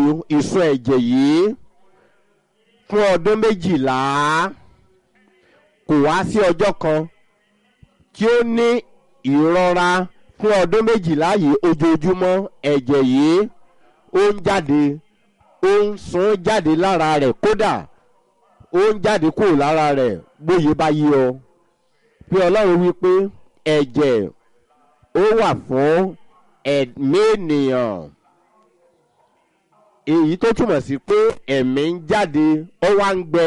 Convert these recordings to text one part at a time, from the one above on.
ìsun ẹ̀jẹ̀ yìí fún ọdún méjìlá kò wá sí ọjọ́ kan tí ó ní ìrora fún ọdún méjìlá yìí ojoojúmọ́ ẹ̀jẹ̀ yìí ó ń jáde ó ń sun jáde lára rẹ̀ kódà ó ń jáde kúrò lára rẹ̀ bóyá bá yí ọ bí ọlọ́run wí pé ẹ̀jẹ̀ ó wà fún ẹ̀mí ènìyàn èyí tó túmọ̀ sí pé ẹ̀mí ń jáde ó wá ń gbẹ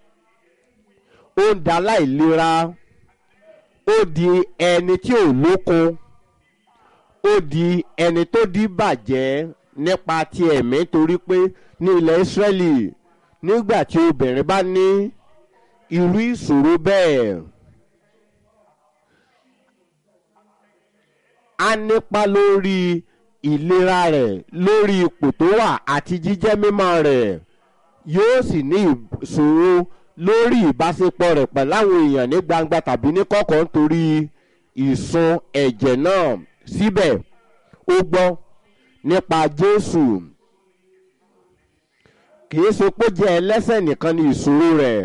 ó ń da láìlera ó di ẹni tí ò lókun ó di ẹni tó di bàjẹ́ nípa ti ẹ̀mí torí pé ní ilẹ̀ Ísírẹ́lì nígbà tí obìnrin bá ní irú ìṣòro bẹ́ẹ̀ á nípa lórí ìlera rẹ̀ lórí ipò tó wà àti jíjẹ́ mímọ́ rẹ̀ yóò sì ní ìṣòro lórí ìbáṣepọ̀ rẹ̀ pẹ̀lú àwọn èèyàn ní gbangba tàbí ní kọ̀kọ̀ nítorí ìsun ẹ̀jẹ̀ náà síbẹ̀ ó gbọ́ nípa Jésù kìí ṣe pé jẹ́ ẹlẹ́sẹ̀ nìkan ni ìṣòro rẹ̀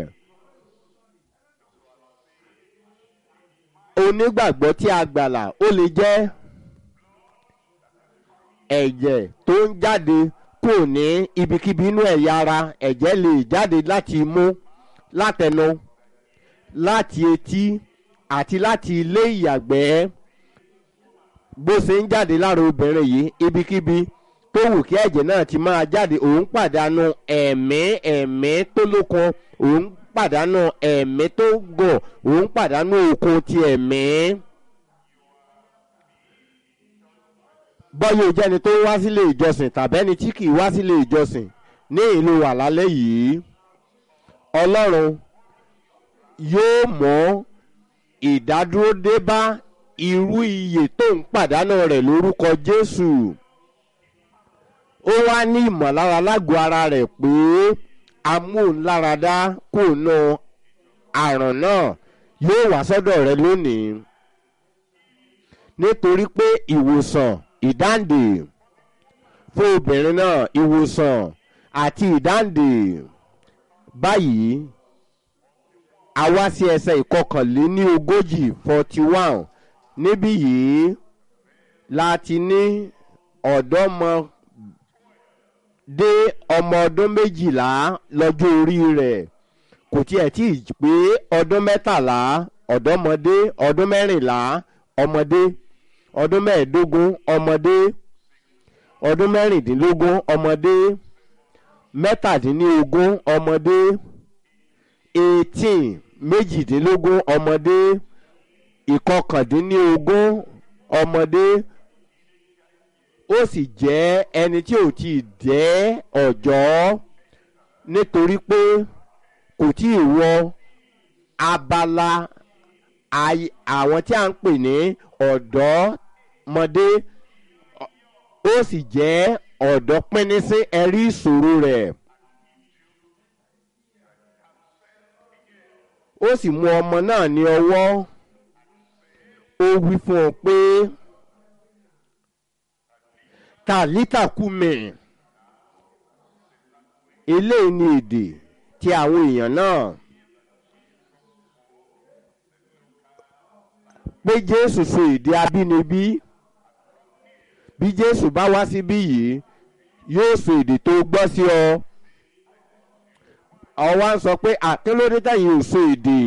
onígbàgbọ́ tí a gbàlà ó lè jẹ́ ẹ̀jẹ̀ tó ń jáde kò ní ibikíbi inú ẹ̀yà ara ẹ̀jẹ̀ lè jáde láti imú látẹnu láti etí àti láti ilé ìyàgbẹ́ bó ṣe ń jáde lára obìnrin yìí ibikíbi tó wù kí ẹ̀jẹ̀ náà ti máa jáde òun pàdánù ẹ̀mí ẹ̀mí tó lókun òun pàdánù ẹ̀mí tó gọ̀ òun pàdánù okun ti ẹ̀mí. bọ́yọ̀ jẹ́ni tó wá sílé ìjọsìn tàbẹ́ni tí kì í wá sílé ìjọsìn ní ìlú wà lálẹ́ yìí ọlọ́run yóò mọ ìdádúró dé bá irú iye tó ń pàdánù rẹ̀ lórúkọ Jésù ó wá ní ìmọ̀lára lágọ̀ọ́ ara rẹ̀ pé amóhùnláradá kò ná àrùn náà yóò wá sọ́dọ̀ rẹ lónìí nítorí pé ìwòsàn ìdáǹdè fún obìnrin náà ìwòsàn àti ìdáǹdè báyìí a wá sí ẹsẹ̀ ìkọkànléní ogójì forty one níbí yìí láti ní ọ̀dọ́mọ dé ọmọ ọdún méjìlá lọ́jọ́ orí rẹ̀ kò tiẹ̀ tí ì pé ọdún mẹ́tàlá ọ̀dọ́mọdé ọdún mẹ́rìnlá ọmọdé ọdún mẹ́ẹ̀ẹ́dógún ọmọdé ọdún mẹ́rìndínlógún ọmọdé mẹ́tàdínlógún ọmọdé eighteen méjìdínlógún ọmọdé ìkọkàndínlógún ọmọdé ó sì jẹ́ ẹni tí ò tí ì jẹ́ ọ̀jọ́ nítorí pé kò tí ì wọ abala àwọn tí a ń pè ní ọ̀dọ́mọdé ó sì jẹ́ ọ̀dọ́ pínísí ẹ̀rí ìṣòro rẹ̀ ó sì mú ọmọ náà ní ọwọ́ ó wí fún ọ pé tàlítà kùmẹ̀ eléyìí ni èdè tí àwọn èèyàn náà pé Jésù sọ èdè abínibí bí Jésù bá wá síbí yìí yóò sọ èdè tó gbọ́ sí ọ ọwọ́ ń sọ pé àkínlódé táyì ò sọ èdè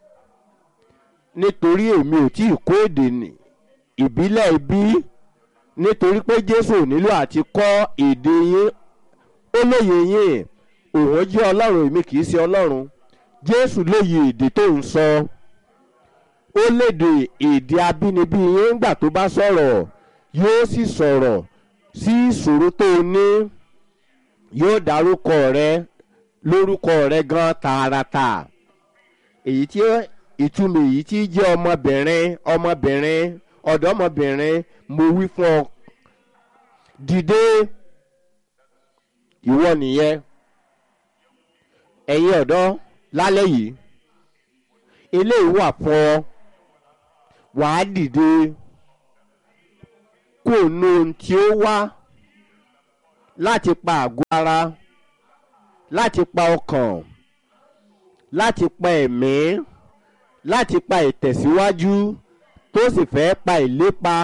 nítorí èmi ò tí ì kó èdè ìbílẹ̀ ibí nítorí pé Jésù ò nílò àti kọ́ èdè yín ó lóye yín òun jẹ́ Ọlọ́run èmi kì í ṣe Ọlọ́run Jésù lóye èdè tó ń sọ ó lédè èdè abínibí yín ńgbà tó bá sọ̀rọ̀ yóò sì sọ̀rọ̀ sí ìṣòro tó o ní yóò dárúkọ rẹ lórúkọ rẹ gan tààràtà èyí tí ìtumọ̀ èyí tí jẹ́ ọmọbìnrin ọmọbìnrin ọ̀dọ́mọbìnrin mo wí fún ọ dìde ìwọ nìyẹn ẹ̀yin ọ̀dọ́ lálẹ́ yìí eléyìí wà fún ọ wàá dìde kó nu ohun tí ó wá láti pa àgọ́ ara láti pa ọkàn láti pa ẹ̀mí láti pa ìtẹ̀síwájú tó sì fẹ́ pa ìlépa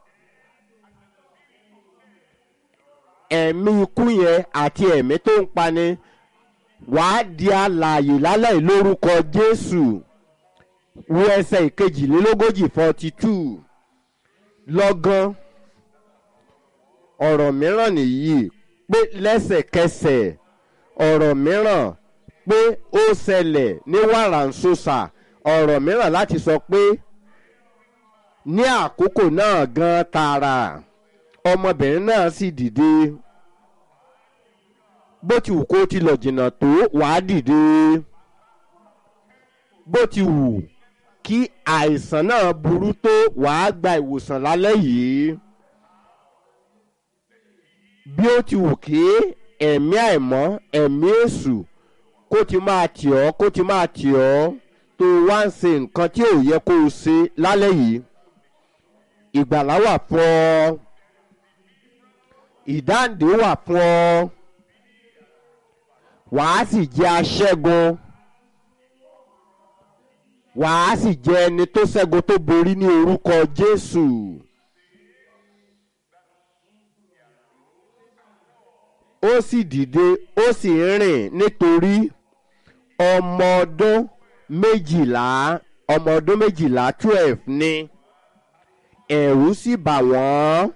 ẹ̀mí ikú yẹn àti ẹ̀mí tó ń pani wàá di alààyè lálẹ́ lórúkọ Jésù wo ẹsẹ̀ ìkejìlélógójì forty two lọ́gán ọ̀rọ̀ mìíràn nìyí pé lẹ́sẹ̀kẹsẹ̀ ọ̀rọ̀ mìíràn pé ó ṣẹlẹ̀ ní wàràǹṣoṣà ọ̀rọ̀ mìíràn láti sọ pé ní àkókò náà gan tààrà ọmọbìnrin náà sì dìde bó ti wù kó ti lọ jìnnà tó wàá dìde bó ti wù kí àìsàn náà burú tó wàá gba ìwòsàn lálẹ́ yìí bí ó ti wù kí ẹ̀mí àìmọ́ ẹ̀mí èṣù kó ti máa tì ọ́ kó ti máa tì ọ́ tó wá ń ṣe nǹkan tí ò yẹ kó o ṣe lálẹ́ yìí ìgbàlá wà fún ọ ìdáǹdè wà fún ọ wàá sì jẹ́ aṣẹ́gun wàá sì jẹ́ ẹni tó ṣẹ́gun tó borí ní orúkọ Jésù. ó sì dìde ó sì rìn nítorí ọmọ ọdún méjìlá ọmọ ọdún méjìlá twelve ni ẹ̀rù sì bà wọ́n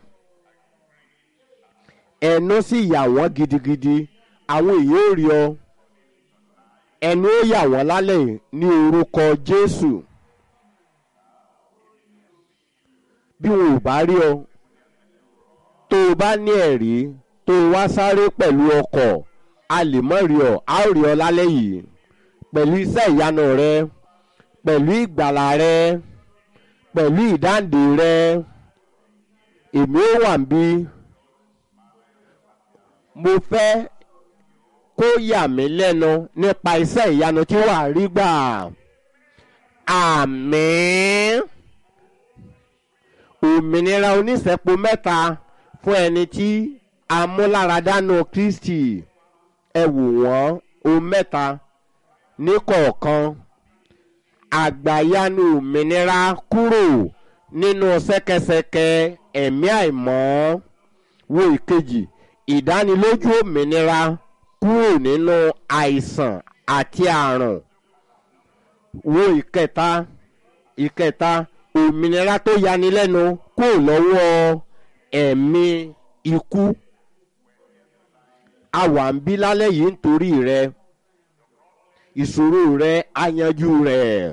ẹnu sì yà wọ́n gidigidi àwọn èèyàn ò rí ọ ẹnu ó yà wọ́n lálẹ́ ní orúkọ Jésù bí wọn ò bá rí ọ tó o bá ní ẹ̀rí tó o wá sáré pẹ̀lú ọkọ̀ a lè mọ̀ rí ọ a ó rí ọ lálẹ́ yìí pẹ̀lú iṣẹ́ ìyanu rẹ pẹ̀lú ìgbàlà rẹ pẹ̀lú ìdáǹdè rẹ èmi ó wà níbí mo fẹ́ kó yà mí lẹ́nu nípa iṣẹ́ ìyanu tí wàá rí gbà àmín òmìnira oníṣẹ́po mẹ́ta fún ẹni tí amúláradánù Kristi ẹ wò wọ́n o mẹ́ta ní kọ̀ọ̀kan àgbàyanu òmìnira kúrò nínú ṣẹ́kẹ́ṣẹkẹ̀ ẹ̀mí àìmọ́ wo ìkejì ìdánilójú òmìnira kúrò nínú àìsàn àti àrùn wo ìkẹta ìkẹta òmìnira tó yanilẹ́nu kúrò lọ́wọ́ ẹ̀mí ikú a wà ń bí lálẹ́ yìí nítorí rẹ ìṣòro rẹ á yanjú rẹ̀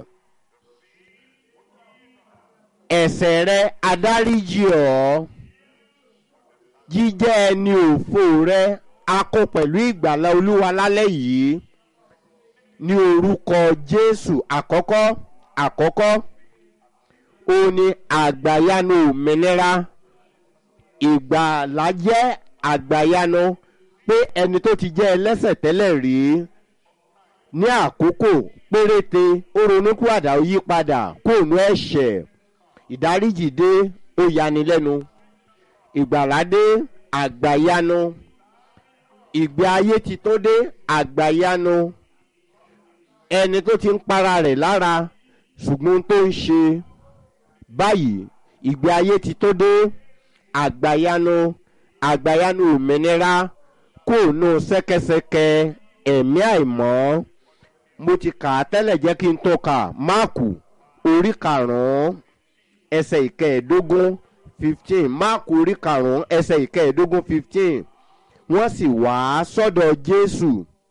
ẹ̀ṣẹ̀ rẹ adáríjì ọ́ jíjẹ́ ẹni òfò rẹ a kó pẹ̀lú ìgbàlà olúwa lálẹ́ yìí ní orúkọ jésù àkọ́kọ́ àkọ́kọ́ ó ní àgbàyanu òmìnira ìgbàlà jẹ́ àgbàyanu pé ẹni tó ti jẹ́ ẹlẹ́ṣẹ̀ tẹ́lẹ̀ rí ní àkókò péréte ó ronúkúwàdà ó yí padà kóònù ẹ̀ṣẹ̀ ìdáríjì dé ó yanilẹ́nu ìgbàlà dé àgbàyanu ìgbé ayé ti tó dé àgbàyanu ẹni tó ti ń para rẹ̀ lára ṣùgbọ́n tó ń ṣe báyìí ìgbé ayé ti tó dé àgbàyanu àgbàyanu òmìnira kò nù ṣẹ́kẹ́ṣẹkẹ̀ ẹ̀mí àìmọ́ mo ti kà á tẹ́lẹ̀ jẹ́ kí n tó kà máàkù orí karùn-ún ẹsẹ̀ ìkẹẹ̀ẹ́dógún fifteen máàkù orí karùn-ún ẹsẹ̀ ìkẹẹ̀ẹ́dógún fifteen wọ́n sì wá sọ́dọ̀ jésù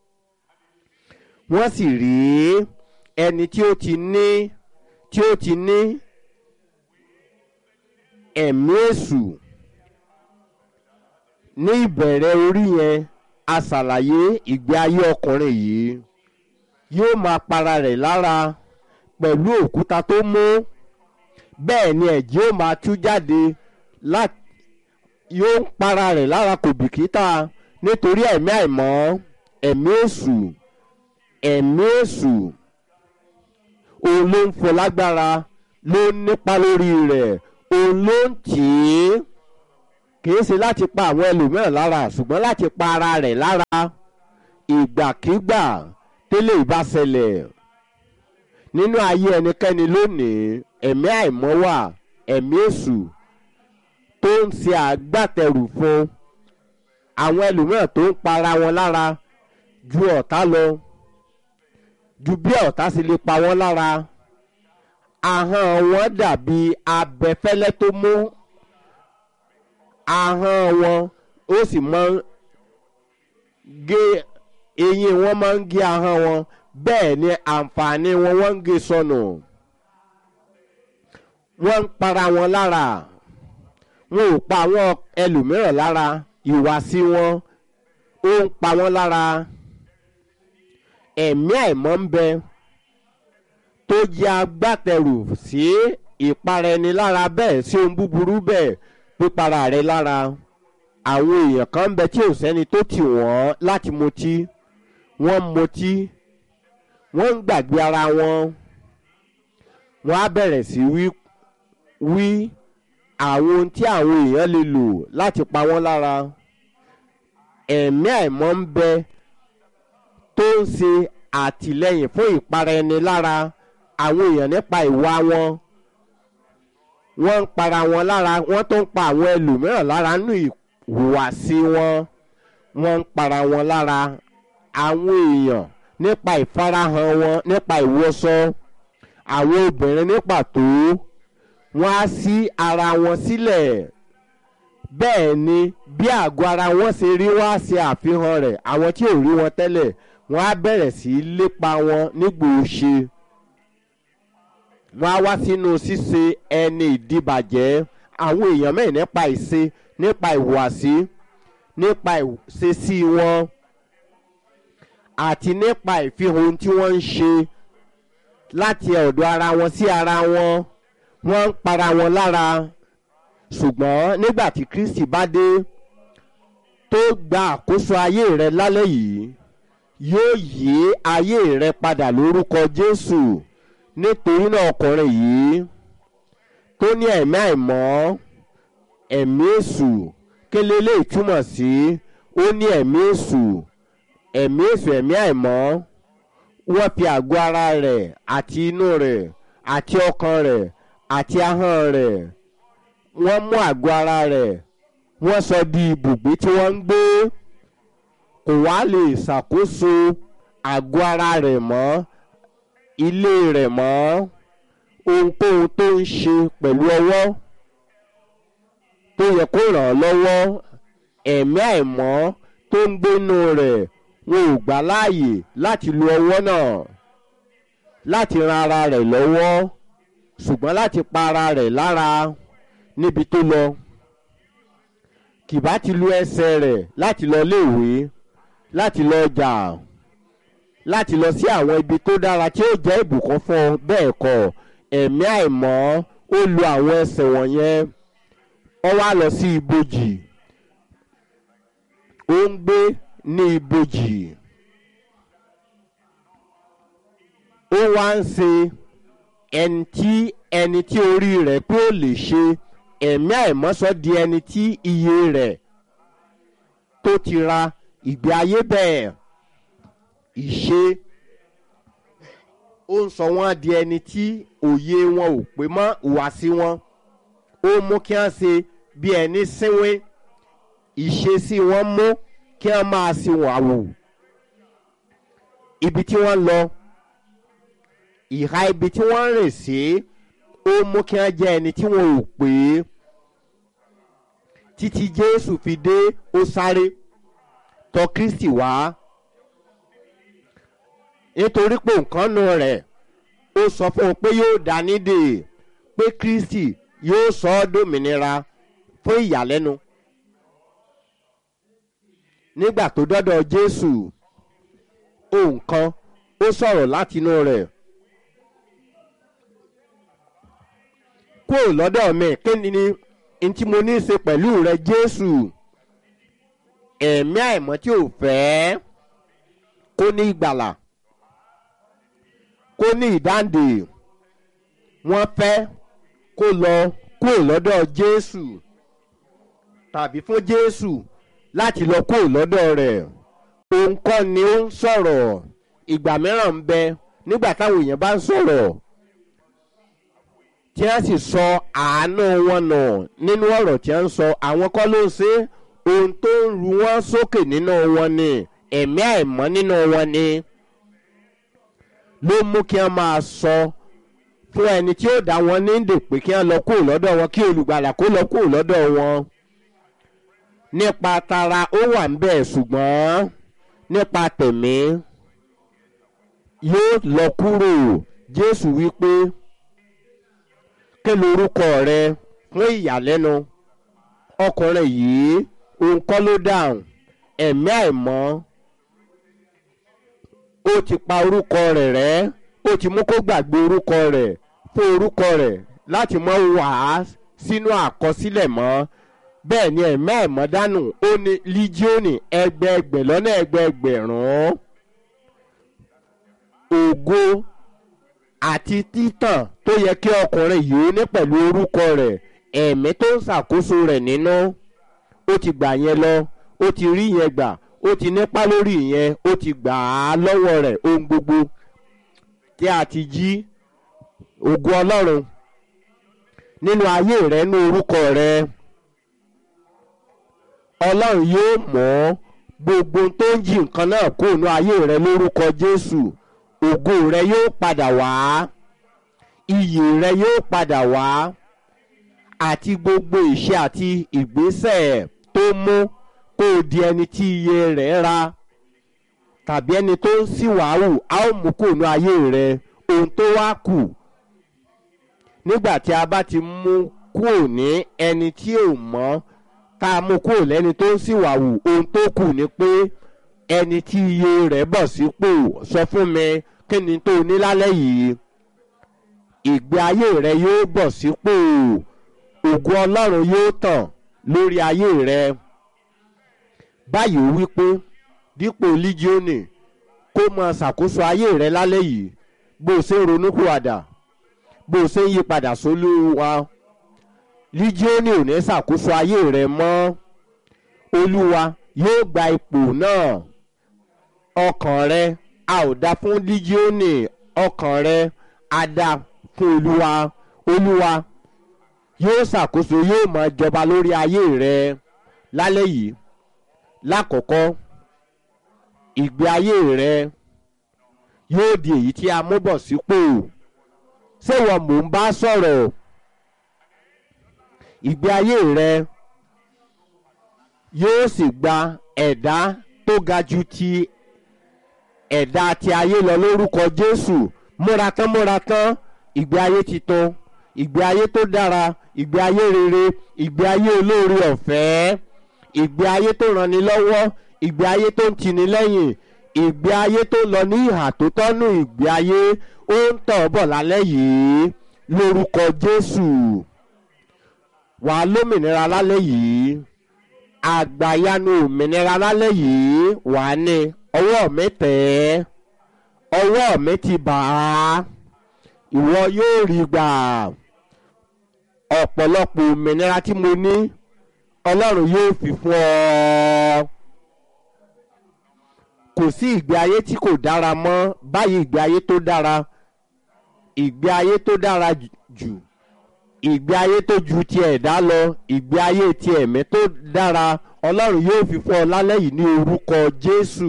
wọ́n sì rí ẹni tí ó ti ní tí ó ti ní ẹ̀mí èṣù ní ìbẹ̀rẹ̀ orí yẹn a ṣàlàyé ìgbé ayé ọkùnrin yìí yóò máa para rẹ̀ lára pẹ̀lú òkúta tó mú bẹ́ẹ̀ ni ẹ̀jẹ̀ ó máa tú jáde láti yóò ń para rẹ̀ lára kò bìkítà nítorí ẹ̀mí àìmọ́ ẹ̀mí èṣù ẹ̀mí èṣù òun ló ń fọ lágbára ló ń nípa lórí rẹ̀ òun ló ń tì í kìí ṣe láti pa àwọn ẹlòmíràn lára ṣùgbọ́n láti pa ara rẹ̀ lára ìgbàkigbà tẹ́lẹ̀ ìbá ṣẹlẹ̀ nínú ayé ẹnikẹ́ni lónìí ẹ̀mí àìmọ́ wà ẹ̀mí èṣù tó ń ṣe àgbàtẹrù fún àwọn ẹlòmíràn tó ń para wọn lára ju ọ̀tá lọ ju bí ọ̀tá sì lè pa wọ́n lára ahọ́n wọn dàbí abẹfẹ́lẹ́ tó mú ahọ́n wọn ó sì máa ń gé eyín wọn máa ń gé ahọ́n wọn bẹ́ẹ̀ ni àǹfààní wọn wọ́n ń gé sọnù wọ́n ń para wọn lára wọn ò pa àwọn ẹlòmíràn lára ìwàsí wọn ó ń pa wọ́n lára ẹ̀mí àìmọ́ ń bẹ tó jẹ́ agbátẹrù sí ìpara ẹni lára bẹ́ẹ̀ sí ohun búburú bẹ́ẹ̀ pípara rẹ lára àwọn èèyàn kan ń bẹ tí ò sẹ́ni tó tì wọ́n láti mutí wọ́n ń mutí wọ́n ń gbàgbé ara wọn wọ́n á bẹ̀rẹ̀ sí wí wí àwọn ohun tí àwọn èèyàn lè lò láti pa wọ́n lára ẹ̀mí àìmọ́ ń bẹ tó ń ṣe àtìlẹ́yìn fún ìpara ẹni lára àwọn èèyàn nípa ìwà wọn wọ́n ń para wọn lára wọ́n tó ń pa àwọn ẹlòmíràn lára nínú ìhùwàsí wọn wọ́n ń para wọn lára àwọn èèyàn nípa ìfarahàn wọn nípa ìwọṣọ àwọn obìnrin ní pàtó wọ́n á sí ara wọn sílẹ̀ bẹ́ẹ̀ ni bí àgọ́ ara wọn ṣe rí wọ́n á ṣe àfihàn rẹ̀ àwọn tí ò rí wọn tẹ́lẹ̀ wọ́n á bẹ̀rẹ̀ sí í lépa wọn nígbòóṣe wọ́n á wá sínú ṣíṣe ẹni ìdíbàjẹ́ àwọn èèyàn mẹ́rin nípa ìṣe nípa ìhùwàsí nípa ìṣesí wọn àti nípa ìfihàn ohun tí wọ́n ń ṣe láti ọ̀dọ̀ ara wọn sí ara wọn wọ́n ń para wọn lára ṣùgbọ́n nígbà tí Kristi bá dé tó gba àkóso ayé rẹ lálẹ́ yìí yóò yí ayé rẹ padà lórúkọ Jésù nítorí náà ọkùnrin yìí tó ní ẹ̀mí àìmọ́ ẹ̀mí èṣù kélé lè túmọ̀ sí ó ní ẹ̀mí èṣù ẹ̀mí èṣù ẹ̀mí àìmọ́ wọ́n fi àgọ́ ara rẹ̀ àti inú rẹ̀ àti ọkàn rẹ̀ àti ahọ́n rẹ̀ wọ́n mú àgọ́ ara rẹ̀ wọ́n sọ di ibùgbé tí wọ́n ń gbé kò wá lè ṣàkóso àgọ́ ara rẹ̀ mọ́ ilé rẹ̀ mọ́ ohunkóhun tó ń ṣe pẹ̀lú ọwọ́ tó yẹ kó ràn án lọ́wọ́ ẹ̀mí àìmọ́ tó ń gbénu rẹ̀ wọn ò gbà láàyè láti lo ọwọ́ náà láti ran ara rẹ̀ lọ́wọ́ ṣùgbọ́n láti pa ara rẹ̀ lára níbi tó lọ kìbá ti lu ẹsẹ̀ rẹ̀ láti lọ léèwé láti lọ ọjà láti lọ sí àwọn ibi tó dára tí ó jẹ́ ìbùkún fún ọ bẹ́ẹ̀ kọ́ ẹ̀mí àìmọ́ ó lu àwọn ẹsẹ̀ wọ̀nyẹn ó wá lọ sí ibojì ó ń gbé ní ibojì ó wá ń ṣe ẹni tí ẹni tí orí rẹ̀ pé ó lè ṣe ẹ̀mí àìmọ́sọ di ẹni tí iye rẹ̀ tó ti ra ìgbé ayé bẹ́ẹ̀ ìṣe ó ń sọ wọ́n di ẹni tí òye wọn ò pé mọ́ ìwàsí wọn ó mú kí wọ́n ṣe bí ẹni sínwín ìṣesí wọn mú kí wọ́n máa ṣe wọ́n àwò ibi tí wọ́n lọ ìhà ibi tí wọ́n rìn sí ó mú kí wọ́n jẹ́ ẹni tí wọ́n ò pé títí Jésù fi dé ó sáré tọ̀ Kristi wá nítorí pé nǹkan nu rẹ̀ ó sọ fún un pé yóò dá nídè pé Kristi yóò sọ ọ́ dòmìnira fún ìyàlẹ́nu nígbà tó dọ́dọ̀ Jésù ohun kan ó sọ̀rọ̀ látinú rẹ̀ kúrò lọ́dọ̀ mi kí ni n tí mo ní í ṣe pẹ̀lú rẹ Jésù ẹ̀mí àìmọ́ tí ò fẹ́ kó ní ìgbàlà kó ní ìdáǹdè wọ́n fẹ́ kó lọ kúrò lọ́dọ̀ Jésù tàbí fún jésù láti lọ kúrò lọ́dọ̀ rẹ̀ òun kọ́ ni ó ń sọ̀rọ̀ ìgbà mìíràn ń bẹ nígbà táwọn èèyàn bá ń sọ̀rọ̀ tí wọ́n sì sọ àánú wọn nà nínú ọ̀rọ̀ tí wọ́n ń sọ àwọn kọ́ ló ń ṣe ohun tó ń ru wọ́n sókè nínú wọn ni ẹ̀mí àìmọ́ nínú wọn ni ló mú kí wọ́n máa sọ fún ẹni tí ó dá wọn ní dè pé kí wọ́n lọ kúrò lọ́dọ̀ wọn kí olùgbàlà kó lọ kúrò lọ́dọ̀ wọn nípa tara ó wà ń bẹ̀ ṣùgbọ́n nípa tẹ̀mí yóò lọ kúrò jésù wípé kí lorúkọ rẹ fún ìyàlẹ́nu ọkùnrin yìí òun kọ́ ló dáhùn ẹ̀mí àìmọ́ ó ti pa orúkọ rẹ̀ rẹ́ ó ti mú kó gbàgbé orúkọ rẹ̀ fún orúkọ rẹ̀ láti mọ́ wá sínú àkọsílẹ̀ mọ́ bẹ́ẹ̀ ni ẹ̀mí àìmọ́ dánù ó ní líjíọ́nì ẹgbẹẹgbẹ̀ lọ́nà ẹgbẹẹgbẹ̀rún ògo àti títàn tó yẹ kí ọkùnrin yìí ní pẹ̀lú orúkọ rẹ̀ ẹ̀mí tó ń ṣàkóso rẹ̀ nínú ó ti gbà yẹn lọ ó ti rí yẹn gbà ó ti nípa lórí yẹn ó ti gbà á lọ́wọ́ rẹ̀ ohun gbogbo tí a ti jí ògo ọlọ́run nínú ayé rẹ nínú orúkọ rẹ ọlọ́run yóò mọ̀ gbogbo tó ń jí nǹkan náà kó nínú ayé rẹ lórúkọ jésù ògo rẹ yóò padà wá iyì rẹ yóò padà wá àti gbogbo ìṣe àti ìgbésẹ̀ tó mú kó o di ẹni tí iye rẹ̀ ra tàbí ẹni tó ń síwáhù a ó mú kó nínú ayé rẹ ohun tó wá kù nígbà tí a bá ti mú kúrò ní ẹni tí ò mọ́ tá a mú kúrò lẹ́ni tó ń síwáhù ohun tó kù ni pé ẹni tí iye rẹ̀ bọ̀ sípò sọ fún mi kí ni tó ní lálẹ́ yìí ìgbé ayé rẹ yóò bọ̀ sípò ògo ọlọ́run yóò tàn lórí ayé rẹ báyìí ó wí pé dípò lígíọ́nì kó máa ṣàkóso ayé rẹ lálẹ́ yìí bó o ṣe ń ronúpìwàdà bó o ṣe ń yí padà sólúwa lígíọ́nì ò ní ṣàkóso ayé rẹ mọ́ olúwa yóò gba ipò náà ọkàn rẹ a ò dá fún lígíọ́nì ọkàn rẹ a dá fún olúwa olúwa yóò ṣàkóso yóò máa jọba lórí ayé rẹ lálẹ́ yìí lákọ̀ọ́kọ́ ìgbé ayé rẹ yóò di èyí tí a mú bọ̀ sípò ṣé wọn mò ń bá sọ̀rọ̀ ìgbé ayé rẹ yóò sì gba ẹ̀dá tó ga ju ti ẹ̀dá ti ayé lọ lórúkọ jésù múra tán múra tán ìgbé ayé titun ìgbé ayé tó dára ìgbé ayé rere ìgbé ayé olóore ọ̀fẹ́ ìgbé ayé tó ranni lọ́wọ́ ìgbé ayé tó ń tini lẹ́yìn ìgbé ayé tó lọ ní ìhà tó tọ́nù ìgbé ayé ó ń tọ̀ bọ̀ lálẹ́ yìí lórúkọ jésù wàá lómìnira lálẹ́ yìí àgbàyanu òmìnira lálẹ́ yìí wàá ní ọwọ́ mi tẹ̀ ẹ́ ọwọ́ mi ti bà á ìwọ yóò rí gbà ọ̀pọ̀lọpọ̀ òmìnira tí mo ní ọlọ́run yóò fi fún ọ kò sí ìgbé ayé tí kò dára mọ́ báyìí ìgbé ayé tó dára ìgbé ayé tó dára jù ìgbé ayé tó ju ti ẹ̀dá lọ ìgbé ayé ti ẹ̀mí tó dára ọlọ́run yóò fi fún ọ lálẹ́ yìí ní orúkọ jésù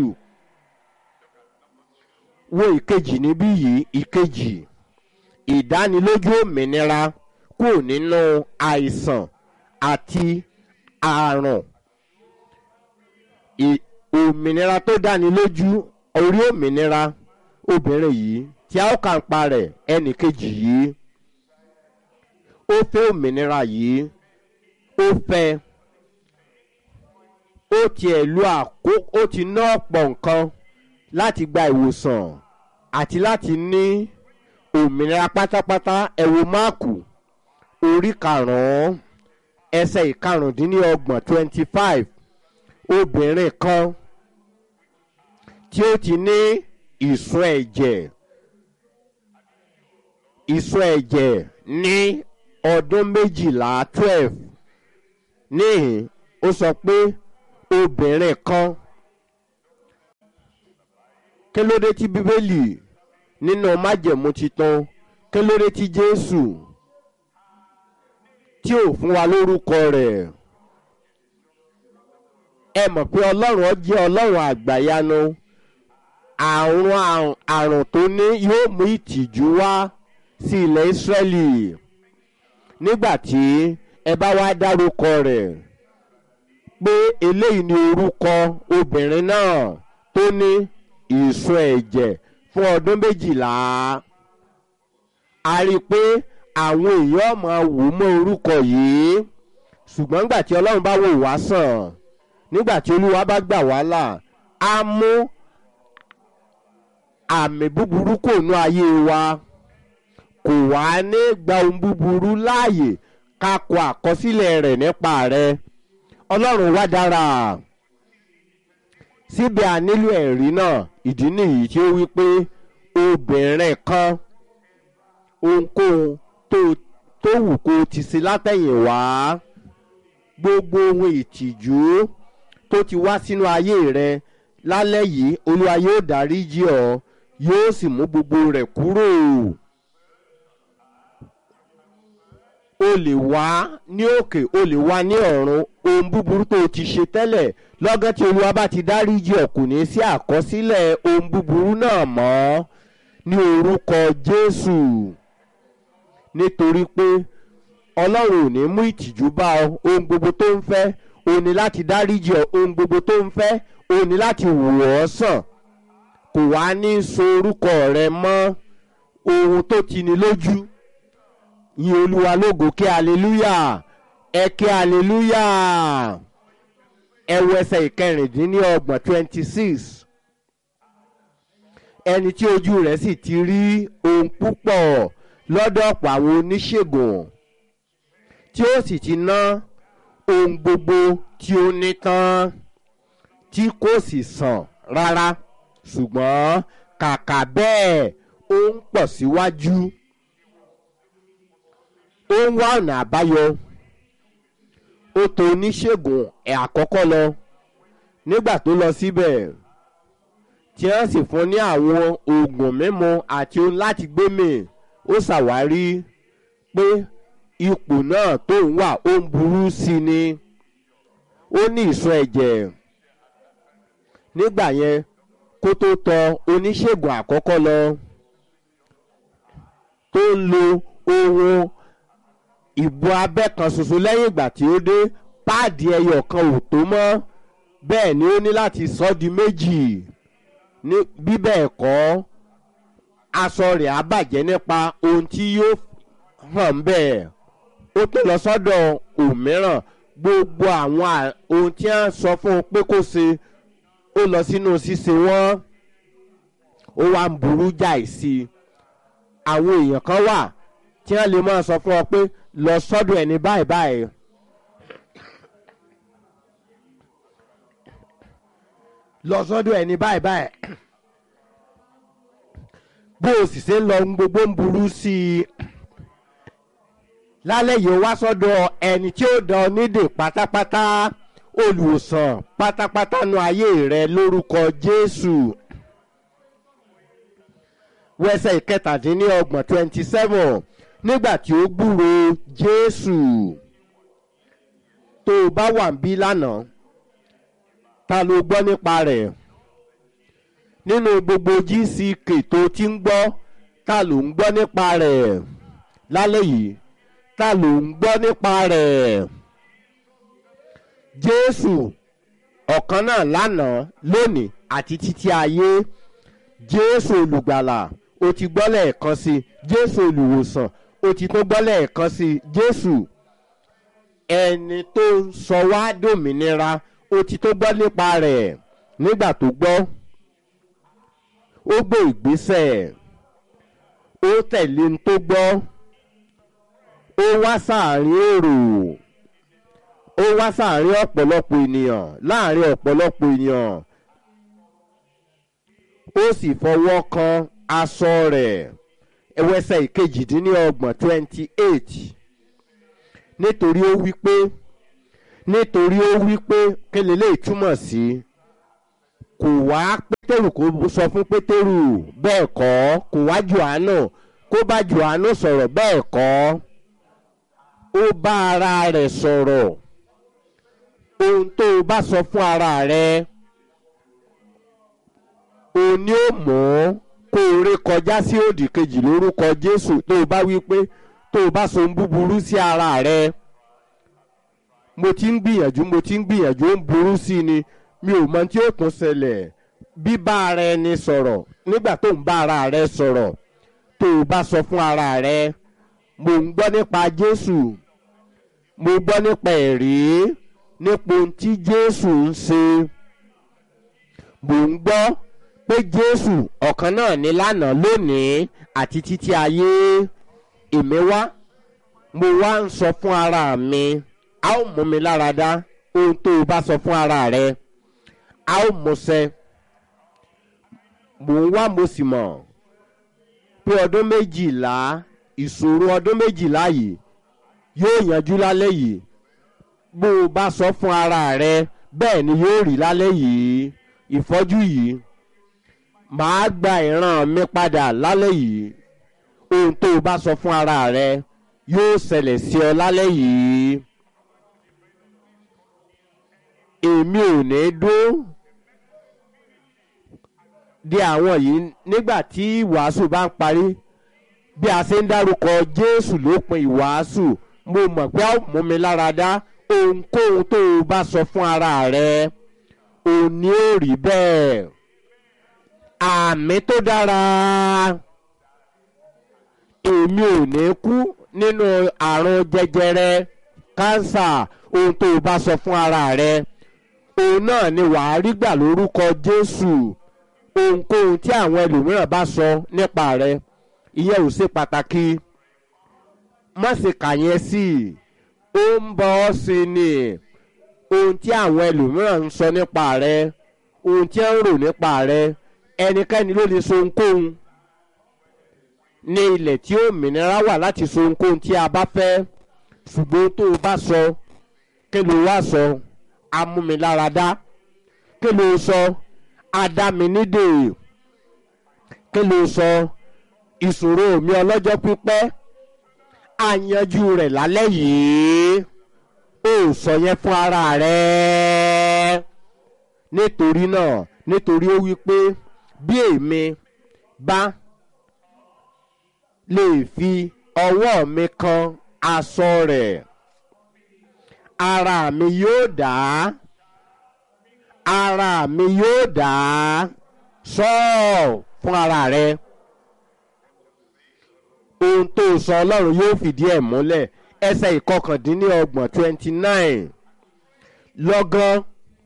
wo ìkejì níbí yìí ìkejì ìdánilójú òmìnira kúrò nínú àìsàn àti àrùn òmìnira tó dáni lójú orí òmìnira obìnrin yìí tí a ó kà ń pa rẹ̀ ẹnì kejì yìí ó fẹ́ òmìnira yìí ó fẹ́ ó tiẹ̀ lu àkó ó ti ná ọ̀pọ̀ nǹkan láti gba ìwòsàn àti láti ní òmìnira pátápátá ẹ̀wò máàkù orí karùn-ún ẹsẹ̀ ìkarùndínlọ́gbọ̀n twenty five obìnrin kan tí ó ti ní ìsun ẹ̀jẹ̀ ìsun ẹ̀jẹ̀ ní ọdún méjìlá twelve níhìn ó sọ pé obìnrin kan kí ló dé tí bíbélì nínú májẹ̀mú titun kí ló dé tí jésù tí ò fún wa lórúkọ rẹ̀ ẹ mọ̀ pé ọlọ́run jẹ́ ọlọ́run àgbàyanu àrùn àrùn tó ní yóò mú ìtìjú wá sí ilẹ̀ ìsírẹ́lì nígbà tí ẹ bá wá dárúkọ rẹ̀ pé eléyìí ni orúkọ obìnrin náà tó ní ìsun ẹ̀jẹ̀ fún ọdún méjìlá a rí i pé àwọn èèyàn máa wò mọ́ orúkọ yìí ṣùgbọ́n nígbà tí ọlọ́run bá wò wá sàn nígbà tí olúwa bá gbà wá là á mú àmì búburú kò nú ayé wa kò wá ní gba ohun búburú láàyè ká kọ àkọsílẹ̀ rẹ̀ nípa rẹ̀ ọlọ́run wá dára síbẹ̀ a nílò ẹ̀rí náà ìdí nìyí tí ó wí pé obìnrin kan ohunkóhun tó tó wù kó ti sí látẹ̀yìn wá gbogbo ohun ìtìjú tó ti wá sínú ayé rẹ lálẹ́ yìí olúwa yóò dáríjì ọ́ yóò sì mú gbogbo rẹ̀ kúrò. o lè wá ní òkè o lè wá ní ọ̀run ohun búburú tó o ti ṣe tẹ́lẹ̀ lọ́gán tí olúwa bá ti dáríjì ọ́ kò ní sí àkọsílẹ̀ ohun búburú náà mọ́ ní orúkọ jésù nítorí pé ọlọ́run ò ní mú ìtìjú bá ọ ohun gbogbo tó ń fẹ́ o ní láti dáríjì ọ ohun gbogbo tó ń fẹ́ o ní láti wò ọ́ sàn kò wá ní so orúkọ rẹ mọ́ ohun tó ti ní lójú yin olúwa lógo kí aleluya ẹ kí aleluya ẹ wo ẹsẹ̀ ìkẹrìndínlọ́gbọ̀n twenty six ẹni tí ojú rẹ̀ sì ti rí ohun púpọ̀ lọ́dọ̀ ọ̀pọ̀ àwọn oníṣègùn tí ó sì ti ná ohun gbogbo tí ó ní tán tí kò sì sàn rárá ṣùgbọ́n kàkà bẹ́ẹ̀ ó ń pọ̀ síwájú ó ń wá ọ̀nà àbáyọ ó tọ oníṣègùn ẹ̀ àkọ́kọ́ lọ nígbà tó lọ síbẹ̀ tí wọ́n sì fún ní àwọn oògùn mímu àti ohun láti gbé mì ó ṣàwárí pé ipò náà tó ń wà ó ń burú sí i ni ó ní ìsun ẹ̀jẹ̀ nígbà yẹn kó tó tọ oníṣègùn àkọ́kọ́ lọ tó ń lo ohun ìbò abẹ́ kan ṣoṣo lẹ́yìn ìgbà tí ó dé páàdì ẹyọ kan ò tó mọ́ bẹ́ẹ̀ ni ó ní láti sọ di méjì ní bí bẹ́ẹ̀ kọ́ aṣọ rẹ̀ á bàjẹ́ nípa ohun tí yóò hàn bẹ́ẹ̀ ó tó lọ sọ́dọ̀ òmíràn gbogbo àwọn ohun tí wọ́n sọ fún un pé kó ṣe ó lọ sínú ṣíṣe wọ́n ó wá ń burú jáì sí i àwọn èèyàn kan wà tí wọ́n lè máa sọ fún ọ pé lọ sọ́dọ̀ ẹni báyìí báyìí. lọ sọ́dọ̀ ẹni báyìí báyìí. bó o sì ṣe ń lọ gbogbo ń burú sí i. lálẹ́ yìí ó wá sọ́dọ̀ ẹni tí ó dán nídè pátápátá olùwòsàn pátápátá nu ayé rẹ lórúkọ jésù wẹsẹ̀ ìkẹtàdínlọ́gbọ̀n twenty seven nígbà tí ó gbúro jésù tó o bá wà ń bí lánàá ta ló gbọ́ nípa rẹ̀ nínú gbogbo gck tó ti ń gbọ́ ta ló ń gbọ́ nípa rẹ̀ lálẹ́ yìí ta ló ń gbọ́ nípa rẹ̀ jésù ọ̀kan náà lánàá lónìí àti títí ayé jésù olùgbàlà o ti gbọ́ lẹ́ẹ̀kan sí jésù olùwòsàn o ti tó gbọ́ lẹ́ẹ̀kan sí jésù ẹni tó ń sọ wá dòmìnira o ti tó gbọ́ nípa rẹ̀ nígbà tó gbọ́ ó gbé ìgbésẹ̀ ó tẹ̀lé ní tó gbọ́ ó wá sáàrin èrò ó wá sáàrin ọ̀pọ̀lọpọ̀ ènìyàn láàrin ọ̀pọ̀lọpọ̀ ènìyàn ó sì fọwọ́ kan aṣọ rẹ̀ ẹwẹ́sẹ̀ ìkejìdínlọ́gbọ̀n twenty eight nítorí ó wí pé nítorí ó wí pé kéle lè túmọ̀ sí kò wá pétérù kó sọ fún pétérù bẹ́ẹ̀ kọ́ kò wá johannu kó bá johannu sọ̀rọ̀ bẹ́ẹ̀ kọ́ ó bá ara rẹ̀ sọ̀rọ̀ ohun tó o bá sọ fún ara rẹ̀ òun ni ó mọ̀ kó o ré kọjá sí òdì kejì lórúkọ jésù tó o bá wí pé tó o bá so ń búburú sí ara rẹ̀ mo ti ń gbìyànjú mo ti ń gbìyànjú ó ń burú sí ni mi ò mọ tí ó tún ṣẹlẹ̀ bíbá ara ẹni sọ̀rọ̀ nígbà tó ń bá ara rẹ sọ̀rọ̀ tó o bá sọ fún ara rẹ mo ń gbọ́ nípa jésù mo gbọ́ nípa ẹ̀rí nípa ohun tí jésù ń ṣe mo ń gbọ́ pé jésù ọ̀kan náà ní lánàá lónìí àti títí ayé èmi wá mo wá ń sọ fún ara mi a ó mú mi lára dá ohun tó o bá sọ fún ara rẹ a ó mú ṣẹ mò ń wá mo sì mọ̀ pé ọdún méjìlá ìṣòro ọdún méjìlá yìí yóò yanjú lálẹ́ yìí bó o bá sọ fún ara rẹ bẹ́ẹ̀ ni yóò rí lálẹ́ yìí ìfọ́jú yìí màá gba ìran mi padà lálẹ́ yìí ohun tó o bá sọ fún ara rẹ yóò ṣẹlẹ̀ sí ọ lálẹ́ yìí èmi ò ní dún di àwọn yìí nígbà tí ìwàásù bá ń parí bí a ṣe ń dárúkọ jésù lópin ìwàásù mo mọ̀ pé a ó mú mi lára dá ohunkóhun tó o bá sọ fún ara rẹ ò ní ò rí bẹ́ẹ̀ àmì tó dára èmi ò ní kú nínú àrùn jẹjẹrẹ kánsà ohun tó o bá sọ fún ara rẹ òun náà ni wàá rí gbà lórúkọ jésù ohunkóhun tí àwọn ẹlòmíràn bá sọ nípa rẹ ìyẹn ò ṣe pàtàkì má ṣe kà yẹn sí i ó ń bọ ọ́ sí ni ohun tí àwọn ẹlòmíràn ń sọ nípa rẹ ohun tí ń rò nípa rẹ ẹnikẹ́ni ló lè so ohunkóhun ní ilẹ̀ tí òmìnira wà láti so ohunkóhun tí a bá fẹ́ ṣùgbọ́n tó o bá sọ kí ló wá sọ amúmiláradá kí ló sọ adáminídè kí ló sọ ìṣòro mi ọlọ́jọ́ pípẹ́ àyanjú rẹ̀ lálẹ́ yìí ó sọ yẹn fún ara rẹ̀ nítorí náà nítorí ó wí pé bí èmi bá lè fi ọwọ́ mi kan aṣọ rẹ̀ ara mi yóò dá ara mi yóò dá sọ́ọ̀ fún ara rẹ̀ ohun tó sọ ọlọ́run yóò fìdí ẹ̀ múlẹ̀ ẹsẹ̀ ìkọkàndínlọ́gbọ̀n twenty nine lọ́gán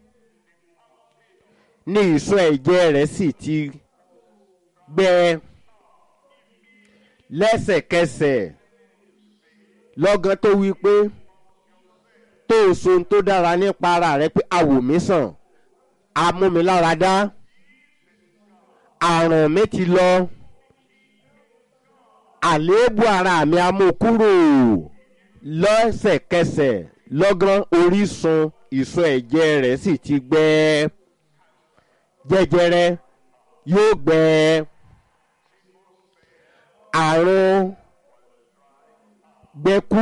ní ìsọ ẹ̀jẹ̀ rẹ̀ sì ti gbẹ lẹ́sẹ̀kẹsẹ̀ lọ́gán tó wí pé tó o so ohun tó dára nípa ara rẹ pé awò mi sàn amúmiláradá àrùn mi ti lọ àléébù ara mi a mú kúrò lọ́sẹ̀kẹsẹ̀ lọ́gán orísun ìsọ ẹ̀jẹ̀ rẹ̀ sì ti gbẹ jẹjẹrẹ yóò gbẹ àrùn gbẹkú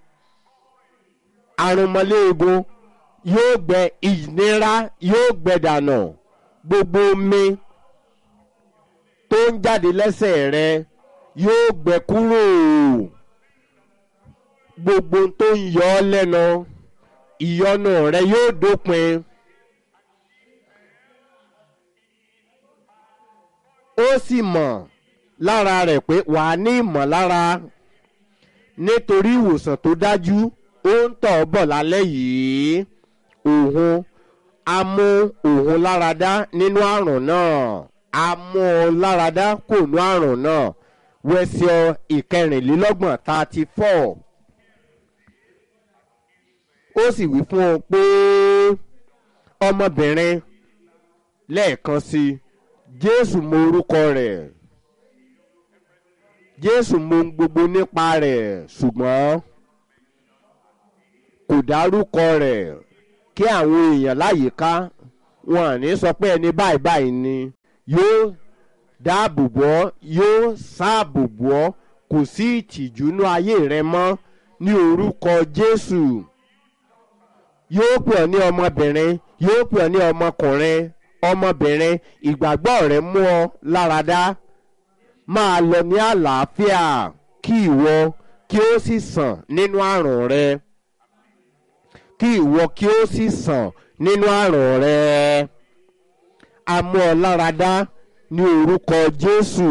àrùnmọ́léegun yóò gbẹ ìnira yóò gbẹ dànù gbogbo omi tó ń jáde lẹ́sẹ̀ rẹ yóò gbẹ kúrò gbogbo tó ń yọ ọ́ lẹ́nu ìyọnu rẹ yóò dópin. ó sì mọ̀ lára rẹ̀ pé wà á ní ìmọ̀lára nítorí ìwòsàn tó dájú ó ń tọ̀ ọ́ bọ̀ lálẹ́ yìí òun á mú òun láradá nínú àrùn náà á mú ọ láradá kò nú àrùn náà wẹ́sẹ̀ ìkẹrìnlélọ́gbọ̀n thirty four ó sì wí fún ọ pé ọmọbìnrin lẹ́ẹ̀kan sí i jésù mọ orúkọ rẹ̀ jésù mọ ohun gbogbo nípa rẹ̀ ṣùgbọ́n kò dárúkọ rẹ̀ kí àwọn èèyàn láyìíká wọn à ní sọ pé ẹni báyìí báyìí ni yóò dáàbò bò ọ́ yóò sáàbò bò ọ́ kò sí ìtìjú nú ayé rẹ mọ́ ní orúkọ jésù yóò pè ọ́ ní ọmọbìnrin yóò pè ọ́ ní ọmọkùnrin ọmọbìnrin ìgbàgbọ́ rẹ mú ọ láradá máa lọ ní àlàáfíà kí ìwọ kí ó sì sàn nínú àrùn rẹ kí ìwọ kí ó sì sàn nínú àrùn rẹ a mú ọ láradá ní orúkọ jésù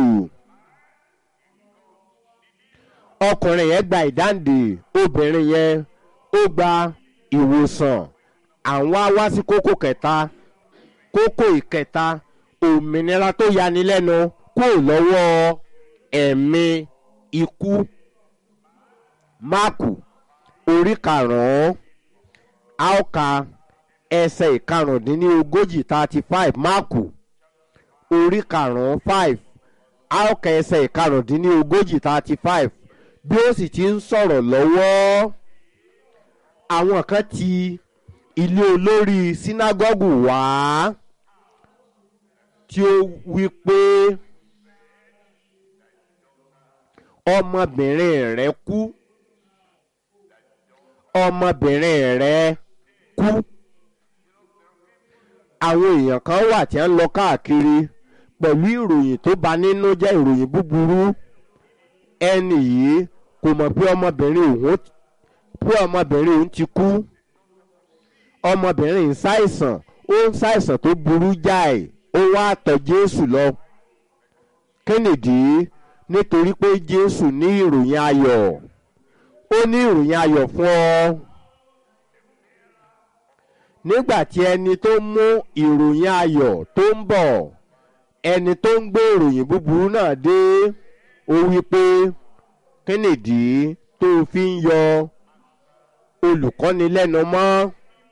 ọkùnrin yẹn gba ìdáǹdè obìnrin yẹn ó gba ìwòsàn àwọn á wá sí kókó kẹta kókó ìkẹta òmìnira tó yani lẹ́nu kúrò lọ́wọ́ ẹ̀mí ikú máàkù orí karùn-ún áùka ẹsẹ̀ ìkarùndínlógójì thirty five máàkù orí karùn-ún five áùka ẹsẹ̀ ìkarùndínlógójì thirty five bí ó sì ti ń sọ̀rọ̀ lọ́wọ́ àwọn kan ti ilé olórí sínágọ́gù wá tí ó wí pé ọmọbìnrin rẹ kú ọmọbìnrin rẹ kú àwọn èèyàn kan wà tí ń lọ káàkiri pẹ̀lú ìròyìn tó bà nínú jẹ́ ìròyìn búburú ẹnì yìí kò mọ̀ pé ọmọbìnrin òun pé ọmọbìnrin òun ti kú ọmọbìnrin ń ṣàìsàn ó ń ṣàìsàn tó burú jáì ó wá tọ̀ jésù lọ kennedy nítorí pé jésù ní ìròyìn ayọ̀ ó ní ìròyìn ayọ̀ fún ọ nígbà tí ẹni tó mú ìròyìn ayọ̀ tó ń bọ̀ ẹni tó ń gbé ìròyìn búburú náà dé ó wí pé kennedy tó fi ń yọ olùkọ́ni lẹ́nu mọ́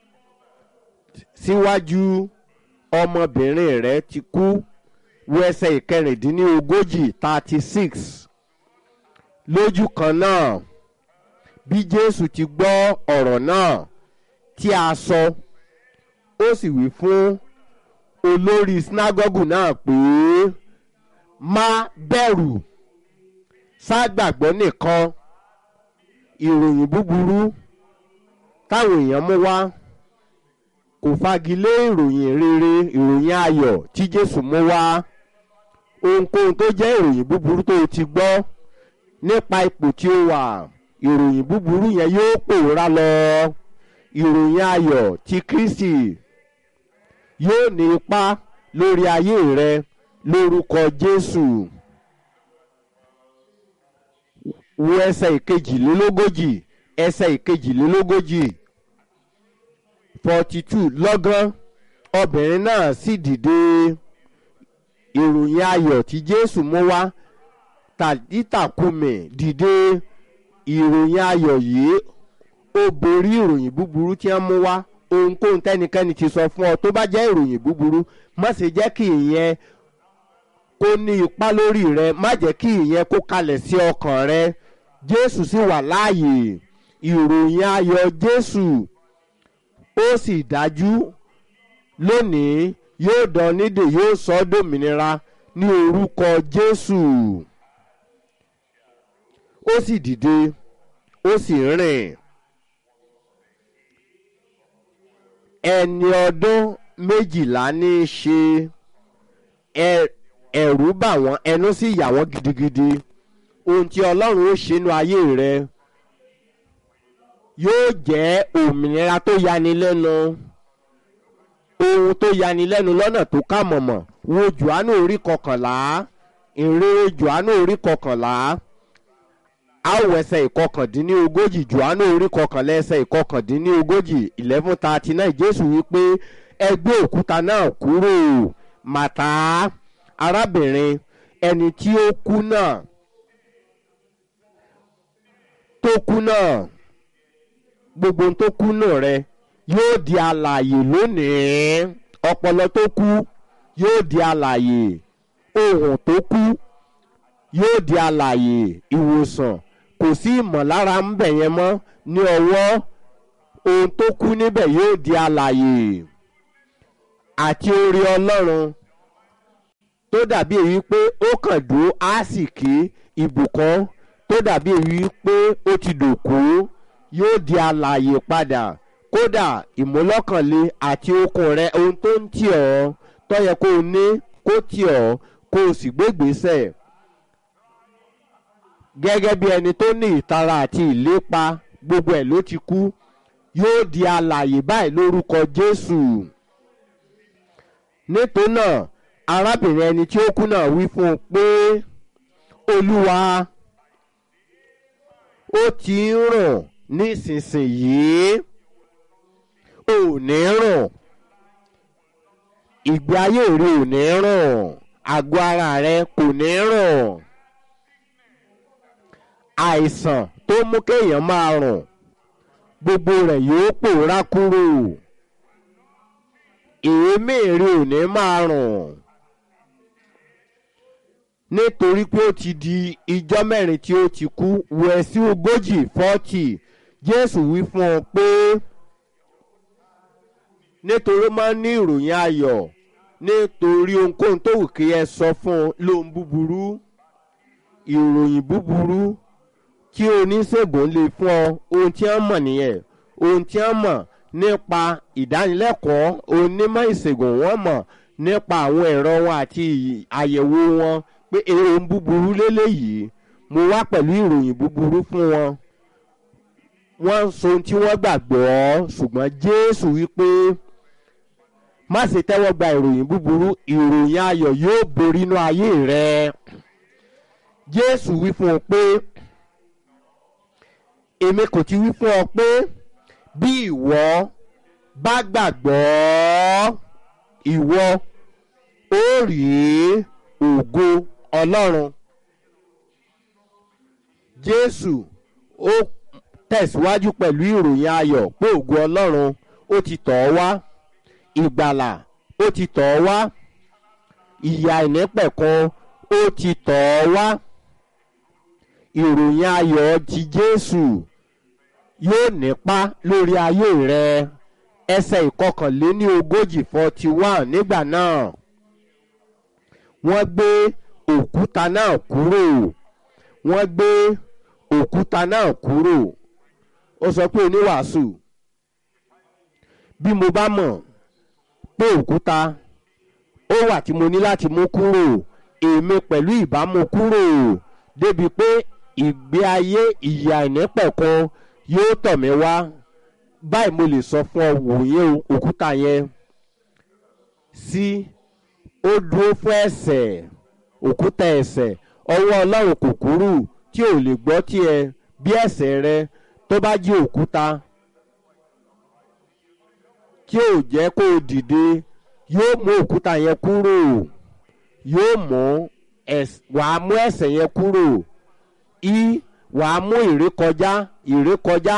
síwájú ọmọbìnrin rẹ ti kú wo ẹsẹ̀ ìkẹrìndínlógójì thirty six lójú kan náà bí jésù ti gbọ́ ọ̀rọ̀ náà tí a sọ ó sì wí fún olórí sinagogu náà pé má bẹ̀rù ságbàgbọ́ nìkan ìròyìn búburú táwọn èèyàn mú wá kò fagilé ìròyìn rere ìròyìn ayọ̀ tí jésù mú wá ohunkóhun tó jẹ́ ìròyìn búburú tó o ti gbọ́ nípa ipò tí ó wà ìròyìn búburú yẹn yóò pòórá lọ ìròyìn ayọ̀ ti kristi yóò ní ipa lórí ayé rẹ lórúkọ jésù wo ẹsẹ̀ ìkejìlélógójì ẹsẹ̀ ìkejìlélógójì forty two lọ́gán obìnrin náà sì dìde ìròyìn ayọ̀ tí jésù mú wá tàdítàkùmẹ̀ dìde ìròyìn ayọ̀ yìí ó borí ìròyìn búburú tí wọ́n mú wá ohunkóhun tẹ́nikẹ́ni ti sọ fún ọ tó bá jẹ́ ìròyìn búburú má ṣe jẹ́ kí ìyẹn kó ní ipa lórí rẹ má jẹ́ kí ìyẹn kó kalẹ̀ sí ọkàn rẹ jésù sì wà láàyè ìròyìn ayọ̀ jésù ó sì dájú lónìí yóò dán nídè yóò sọ ọ́ dòmìnira ní orúkọ jésù ó sì dìde ó sì rìn ẹni ọdún méjìlá ní í ṣe ẹ̀rù bà wọ́n ẹnu sì yà wọ́n gidigidi ohun tí ọlọ́run ó ṣe nínú ayé rẹ yóò jẹ́ òmìnira tó yani lẹ́nu ohun tó yani lẹ́nu lọ́nà tó kà mọ̀mọ̀ wo johannu orí kọkànlá ìrere johannu orí kọkànlá àwọ̀ ẹsẹ̀ ìkọkàndínlógójì johannu orí kọkànlá ẹsẹ̀ ìkọkàndínlógójì eleven thirty nine jésù wípé ẹ gbé òkúta náà kúrò màtá arábìnrin ẹni tí ó kú náà tó kú náà gbogbo tó kú náà rẹ yóò di alàyè lónìí ọpọlọ tó kú yóò di alàyè ohun tó kú yóò di alàyè ìwòsàn kò sí ìmọ̀lára ń bẹ̀ yẹn mọ́ ní ọwọ́ ohun tó kú níbẹ̀ yóò di alàyè àti orí ọlọ́run tó dàbí èyí pé ó kàn dúró á sì kí ibùkún tó dàbí èyí pé ó ti dòkú yóò di alàyè padà kódà ìmúlọ́kànlé àti okun rẹ ohun tó ń tì ọ́ tó yẹ kó o ní kó tì ọ́ kó o sì gbégbèsè gẹ́gẹ́ bí ẹni tó ní ìtara àti ìlépa gbogbo ẹ̀ ló ti kú yóò di alàyè báyìí lórúkọ jésù nítorí náà arábìnrin ẹni tí ó kú náà wí fún un pé olúwa ó ti ń rùn nísinsìnyí ò ní rùn ìgbé ayé rẹ ò ní rùn àgọ́ ara rẹ kò ní rùn àìsàn tó mú kéèyàn máa rùn gbogbo rẹ̀ yóò pòórá kúrò èémí rẹ ò ní máa rùn nítorí pé ó ti di ijọ́ mẹ́rin tí ó ti kú wẹ̀ sí ogójì fọ́tì jésù wí fún ọ pé nítorí máa ń ní ìròyìn ayọ̀ nítorí ohunkóhun tó wù kí ẹ sọ fún un lóhun búburú ìròyìn búburú tí oníṣègùn lè fún ọ ohun tí wọ́n mọ̀ nìyẹn ohun tí wọ́n mọ̀ nípa ìdánilẹ́kọ̀ọ́ onímọ̀ ìṣègùn wọ́n mọ̀ nípa àwọn ẹ̀rọ wọn àti àyẹ̀wò wọn pé ohun búburú lélẹ́yìí mo wá pẹ̀lú ìròyìn búburú fún wọn wọ́n ń sọ ohun tí wọ́n gbàgbọ́ ṣùgbọ́n jésù wípé má ṣe tẹ́wọ́ gba ìròyìn búburú ìròyìn ayọ̀ yóò borí inú ayé rẹ jésù wí fún ọ pé èmi kò ti wí fún ọ pé bí ìwọ bá gbàgbọ́ ìwọ ó rí ògo ọlọ́run jésù ó tẹ̀síwájú pẹ̀lú ìròyìn ayọ̀ pé ògo ọlọ́run ó ti tọ̀ ọ́ wá ìgbàlà ó ti tọ̀ ọ́ wá ìyà ìnípẹ̀kun ó ti tọ̀ ọ́ wá ìròyìn ayọ̀ ti jésù yóò nípa lórí ayé rẹ ẹsẹ̀ ìkọkànléní ogójì forty one nígbà náà wọ́n gbé òkúta náà kúrò wọ́n gbé òkúta náà kúrò ó sọ pé oníwàásù bí mo bá mọ̀ pé òkúta ó wà tí mo ní láti mú kúrò èmi pẹ̀lú ìbámu kúrò débi pé ìgbé ayé ìyà ìnípẹ̀kun yóò tọ̀ mí wá báyìí mo lè sọ fún ọ wòye òkúta yẹn sí ó dúró fún ẹsẹ̀ òkúta ẹsẹ̀ ọwọ́ ọlọ́run kò kúrú tí ò lè gbọ́ tiẹ̀ bí ẹsẹ̀ rẹ tó bá jí òkúta tí ò jẹ́ kó o dìde yóò mú òkúta yẹn kúrò yóò mú wàá mú ẹsẹ̀ yẹn kúrò í wàá mú ìrékọjá ìrékọjá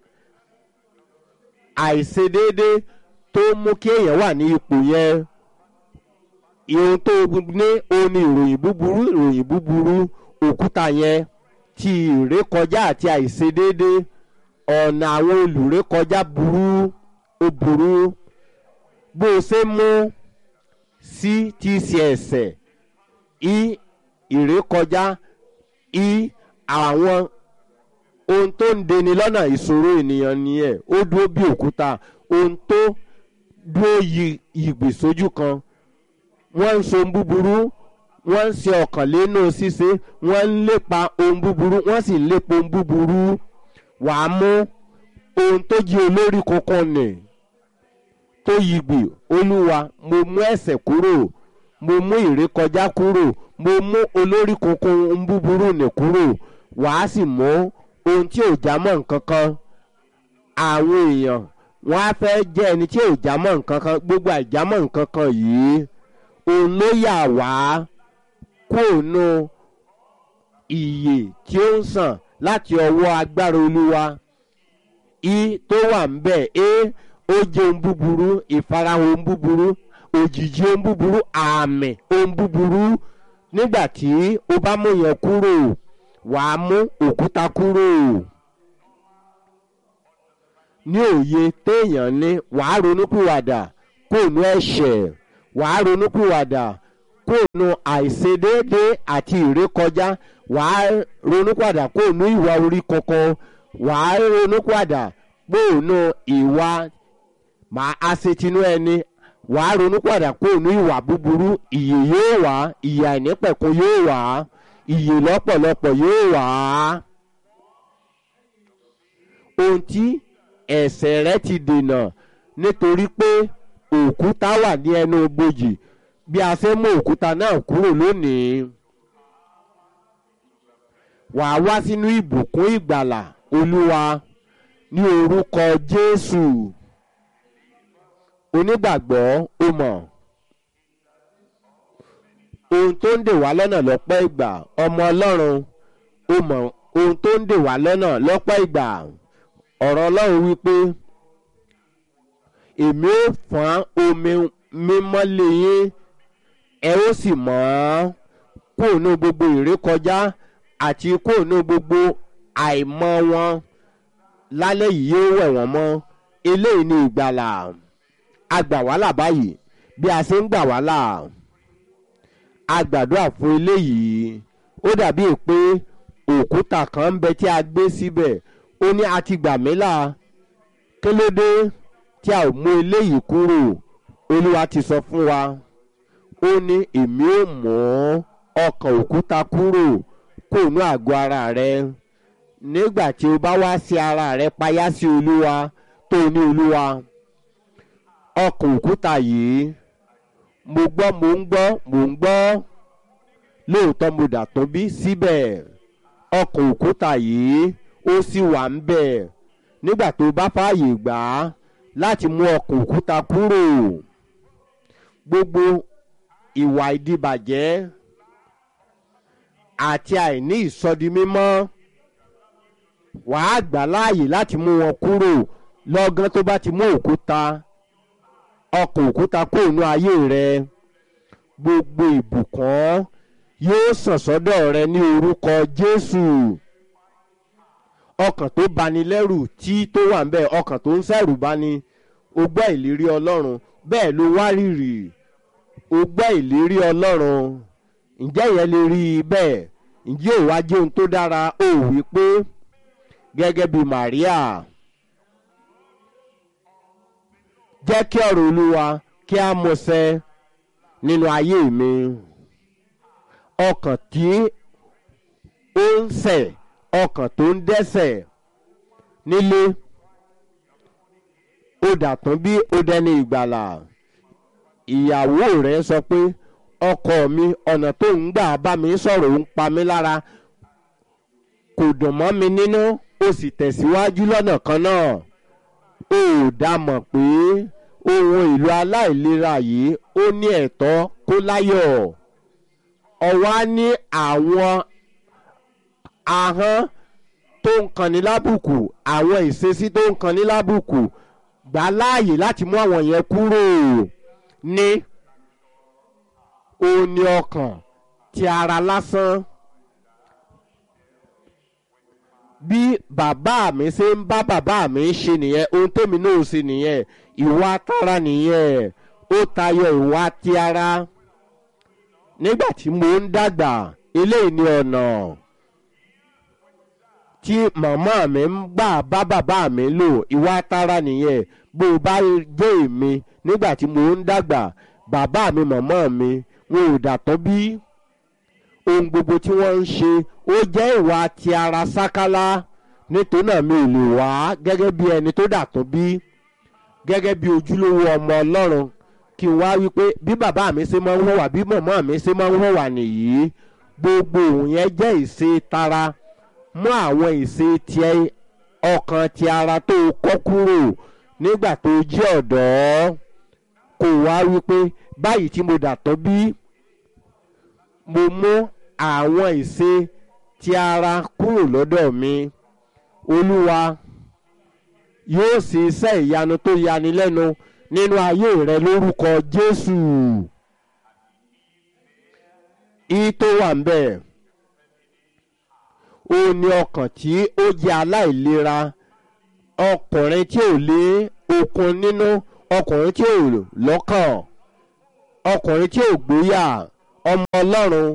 àìṣedéédé tó mú kí èèyàn wà ní ipò yẹn ohun tó ní òun ni ìròyìn búburú ìròyìn búburú òkúta yẹn ti ìrékọjá àti àìṣedéédé ọ̀nà àwọn olùrékọjá burú ó burú bó o ṣe mú sí ti ṣe ẹ̀sẹ̀ í ìrékọjá í àwọn ohun tó ń deni lọ́nà ìṣòro ènìyàn nìyẹn ó dúró bí òkúta ohun tó dúró yìgbì sójú kan wọ́n ń so búburú wọ́n ń ṣe ọ̀kànlénú ṣíṣe wọ́n ń lépa ohun búburú wọ́n sì ń lépa ohun búburú wàá mú ohun tó jí olórí kankan nì tó yìgbì olúwa mo mú ẹ̀sẹ̀ kúrò mo mú ìrékọjá kúrò mo mú olórí kankan ohun búburú nì kúrò wàá sì mú ohun tí ò já mọ́ nǹkan kan àwọn èèyàn wọ́n á fẹ́ jẹ́ ẹni tí ò já mọ́ nǹkan kan gbogbo àìjámọ́ nǹkan kan yìí òun ló yà wá kóònù ìyè tí ó ń sàn láti ọwọ́ agbára olúwa i tó wà ń bẹ̀ ẹ ó jẹ́ ohun búburú ìfarahàn ohun búburú òjìji ohun búburú àmì ohun búburú nígbà tí ó bá mú yẹn kúrò wàá mú òkúta kúrò ní òye téèyàn ní wàá ronúpìwàdà kó nu ẹ̀ṣẹ̀ wàá ronúpìwàdà kó nu àìṣedéédé àti ìrékọjá wàá ronúpìwàdà kó nu ìwà orí kankan wàá ronúpìwàdà kó nu ìwà màá aṣetinú ẹni wàá ronúpìwàdà kó nu ìwà búburú ìyè yóò wá ìyè àìnípẹ̀kun yóò wá ìyè lọ́pọ̀lọpọ̀ yóò wá ohun tí ẹ̀ṣẹ̀ rẹ ti dènà nítorí pé òkúta wà ní ẹnu bojì bí a ṣe mú òkúta náà kúrò lónìí wàá wá sínú ìbùkún ìgbàlà olúwa ní orúkọ jésù onígbàgbọ́ ó mọ̀ ohun tó ń dè wá lọ́nà lọ́pọ̀ ìgbà ọmọ ọlọ́run ó mọ̀ ohun tó ń dè wá lọ́nà lọ́pọ̀ ìgbà ọ̀rọ̀ ọlọ́run wípé èmi ó fọ́n omi mímọ́ lé yín ẹ ó sì mọ́ kóònù gbogbo ìrékọjá àti kóònù gbogbo àìmọ́ wọn lálẹ́ yìí yóò wẹ̀ wọ́n mọ́ eléyìí ni ìgbàlà agbà wàhálà báyìí bí a ṣe ń gbà wàhálà a gbàdúrà fún eléyìí ó dàbí pé òkúta kan ń bẹ tí a gbé síbẹ̀ ó ní a ti gbà mí là kí ló dé tí a ò mú eléyìí kúrò olúwa ti sọ fún wa ó ní èmi ò mú ọkàn òkúta kúrò kó nú àgọ́ ara rẹ nígbà tí o bá wá sí ara rẹ payá sí olúwa tó ní olúwa ọkàn òkúta yìí mo gbọ́ mo ń gbọ́ mo ń gbọ́ lóòótọ́ mo dà tó bí síbẹ̀ ọkàn òkúta yìí ó sì wà ń bẹ̀ nígbà tó bá fààyè gbà á láti mú ọkàn òkúta kúrò gbogbo ìwà ìdìbàjẹ́ àti àìní ìsọdimímọ́ wàá gbà láàyè láti mú wọn kúrò lọ́gán tó bá ti mú òkúta ọkàn òkúta kúrò ní ayé rẹ gbogbo ìbùkún yóò sàn sọ́dọ̀ rẹ ní orúkọ jésù ọkàn tó bani lẹ́rù tí tó wà ń bẹ̀ ọkàn tó ń sẹ̀rù bani o gbọ́ ìlérí ọlọ́run bẹ́ẹ̀ ló wá rírì o gbọ́ ìlérí ọlọ́run ǹjẹ́ ìyẹn lè rí i bẹ́ẹ̀ ǹjẹ́ ò wá jẹ́ ohun tó dára ó wí pé gẹ́gẹ́ bí Màríà jẹ́ kí ọ̀rọ̀ olúwa kí a mọ̀ṣẹ́ nínú ayé mi ọkàn tí ó ń ṣẹ̀ ọkàn tó ń dẹ́ṣẹ̀ nílé ó dàtún bí ó dẹni ìgbàlà ìyàwó rẹ̀ sọ pé ọkọ mi ọ̀nà tó ń gbà bá mi sọ̀rọ̀ ń pa mí lára kò dùn mọ́ mi nínú ó sì tẹ̀síwájú lọ́nà kan náà ó dá mọ̀ pé ohun èlò aláìlera yìí ó ní ẹ̀tọ́ kó láyọ̀ ọ̀wá ní àwọn ahọ́n tó ń kanni lábùkù àwọn ìṣesí tó ń kanni lábùkù gbà láàyè láti mú àwọn yẹn kúrò ní ó ní ọkàn ti ara lásán bí bàbá mi ṣe ń bá bàbá mi ṣe nìyẹn ohun tèmi náà ṣe nìyẹn ìwà tara nìyẹn ó tayọ ìwà ti ara nígbà tí mo ń dàgbà eléyìí ni ọ̀nà tí màmá mi ń gbà bá bàbá mi lò ìwà tara nìyẹn bó o bá jẹ́ èmi nígbà tí mo ń dàgbà bàbá mi màmá mi wọn ò dàtọ́ bí ohun gbogbo tí wọ́n ń ṣe ó jẹ́ ìwà ti ara sákálá nítorí náà mi ò lè wá gẹ́gẹ́ bí ẹni tó dàtọ́ bí gẹ́gẹ́ bí ojúlówó ọmọ ọlọ́run kí n wá wípé bí bàbá mi ṣe máa ń hùwà bí màmá mi ṣe máa ń hùwà nìyí gbogbo òun yẹn jẹ́ ìṣe tara mú àwọn ìṣe ti ọkàn ti ara tó kọ́ kúrò nígbà tó jẹ́ ọ̀dọ́ kò wá wípé báyìí tí mo dàtọ́ bí mo mú àwọn ìṣe ti ara kúrò lọ́dọ̀ mi olúwa yóò ṣe iṣẹ́ ìyanu tó yani lẹ́nu nínú ayé rẹ lórúkọ jésù ìyí tó wà ń bẹ̀ ó ní ọkàn tí ó jẹ́ aláìlera ọkùnrin tí ò lé okun nínú ọkùnrin tí ò lọ́kàn ọkùnrin tí ò gbóyà ọmọ ọlọ́run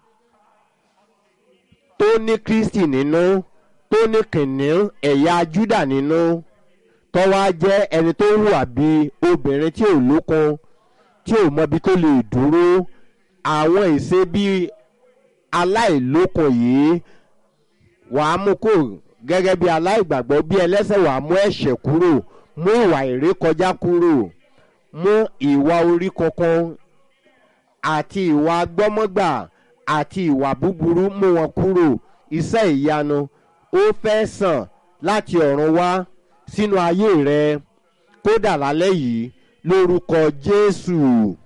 tó ní kristi nínú tó ní kìnìún ẹ̀yà júdà nínú tó wá jẹ́ ẹni tó hùwà bí obìnrin tí ò lókun tí ò mọbi tó lè dúró àwọn ìṣe bíi aláìlókun yìí wàá mú kó gẹ́gẹ́ bí aláìgbàgbọ́ bí ẹlẹ́sẹ̀ wàá mú ẹ̀ṣẹ̀ kúrò mú ìwà ìrékọjá kúrò mú ìwà orí kankan àti ìwà gbọ́mọ́gbà àti ìwà búburú mú wọn kúrò iṣẹ́ ìyanu ó fẹ́ sàn láti ọ̀run wá sínú ayé rẹ kódà lálẹ́ yìí lórúkọ jésù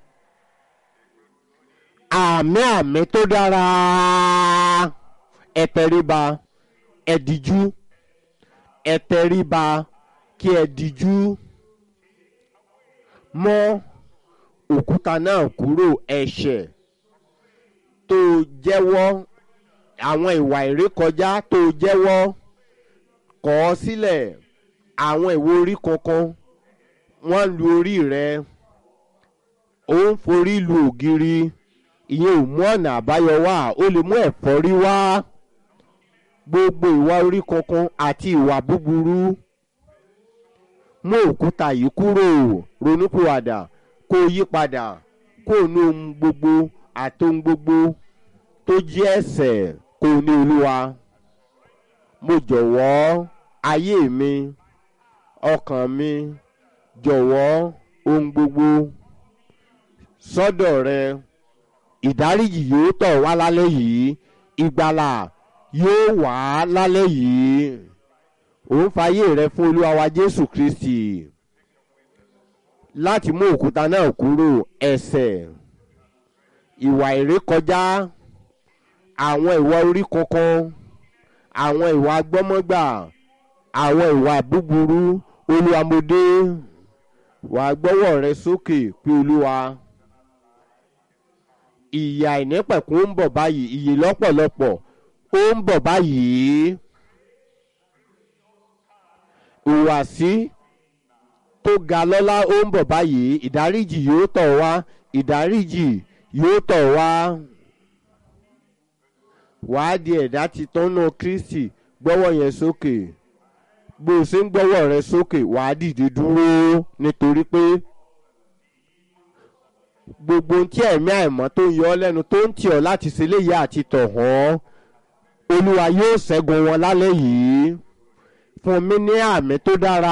àmì àmì tó dára ẹ̀tẹ̀ríba ẹ̀díjú ẹ̀tẹ̀ríba kí ẹ̀díjú mọ́ òkúta náà kúrò ẹ̀ṣẹ̀ tó jẹ́wọ́ àwọn ìwà ìrékọjá tó jẹ́wọ́ kọ̀ ọ́ sílẹ̀ àwọn ìwo orí kankan wọ́n lu orí rẹ ó ń forí lu ògiri ìyẹn ò mú ọ̀nà àbáyọ wá ó lè mú ẹ̀fọ́rí wá gbogbo ìwà orí kankan àti ìwà búburú mú òkúta yìí kúrò ronúpìwàdà kó yí padà kó ní ohun gbogbo àti ohun gbogbo tó jẹ́ ẹ̀sẹ̀ kó ní olúwa mo jọ̀wọ́ ayé mi ọkàn mi jọ̀wọ́ ohun gbogbo sọ́dọ̀ rẹ ìdáríjì yóò tọ̀ wá lálẹ́ yìí ìgbàlà yóò wá lálẹ́ yìí òun fàyè rẹ fún olúwa wa jésù kristi láti mú òkúta náà kúrò ẹsẹ̀ ìwà ìrékọjá àwọn ìwà orí kankan àwọn ìwà gbọ́mọ́gbà àwọn ìwà búburú olúwamọdé wà á gbọ́wọ́ rẹ sókè pé olúwa ìyà ìnípẹ̀kún ń bọ̀ báyìí ìyè lọ́pọ̀lọpọ̀ ó ń bọ̀ báyìí ìwàsí tó ga lọ́lá ó ń bọ̀ báyìí ìdáríjì yóò tọ̀ wá ìdáríjì yóò tọ̀ wá wàá di ẹ̀dá titun nù kristi gbọ́wọ́ yẹn sókè bó o ṣe ń gbọ́wọ́ rẹ sókè wàá dìde dúró nítorí pé gbogbo ohun tí ẹ̀mí àìmọ́ tó ń yọ ọ́ lẹ́nu tó ń tì ọ́ láti ṣe léyìí àti tọ̀ hàn olúwa yóò ṣẹ́gun wọn lálẹ́ yìí fún mi ní àmì tó dára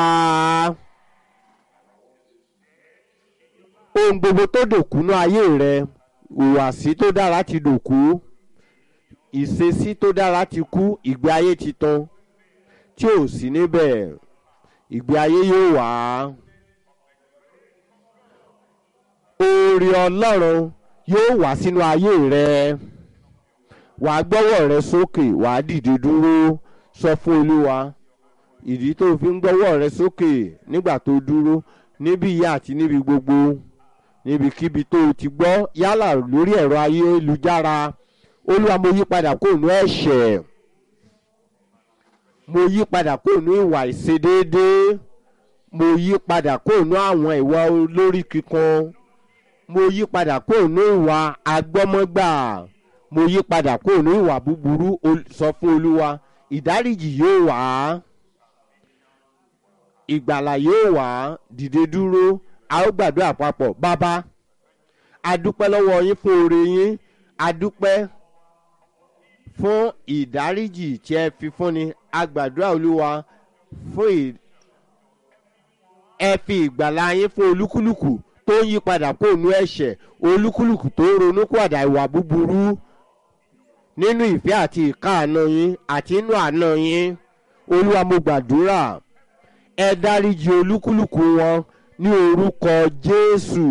ohun gbogbo tó dòkú ní ayé rẹ ìhùwàsí tó dára ti dòkú ìṣesí tó dára ti kú ìgbé ayé ti tán tí ò sí níbẹ̀ ìgbé ayé yóò wá. oore ọlọ́run yóò wá sínú ayé rẹ wà á gbọ́wọ́ rẹ sókè wà á dìde dúró sọ fún olúwa ìdí tó fi ń gbọ́wọ́ rẹ sókè nígbà tó dúró níbí ìyá àti níbi gbogbo níbikíbi tó o ti gbọ́ yálà lórí ẹ̀rọ ayélujára olúwa mo yí padà kó nú ẹ̀ṣẹ̀ mo yí padà kó nú ìwà ìṣedéédéé mo yí padà kó nú àwọn ìwà olórí kíkan mo yí padà kó nú ìwà agbọ́mọ́gbà mo yí padà kó nú ìwà búburú sọ fún olúwa ìdáríjì yóò wá ìgbàlà yóò wá dìde dúró a ó gbàdúrà papọ̀ bàbá adúpẹ́ lọ́wọ́ yín fún oore yín adúpẹ́ fún ìdáríjì tí ẹ fi fúnni agbàdúrà olúwa fún ẹ fi ìgbàlà yín fún olúkúlùkù tó ń yí padà kó nu ẹ̀ṣẹ̀ olúkúlùkù tó ń ronú padà ìwà búburú nínú ìfẹ́ àti ìkáàánú yín àti inú àánú yín olúwa mo gbàdúrà ẹ dáríji olúkúlùkù wọn ní orúkọ jésù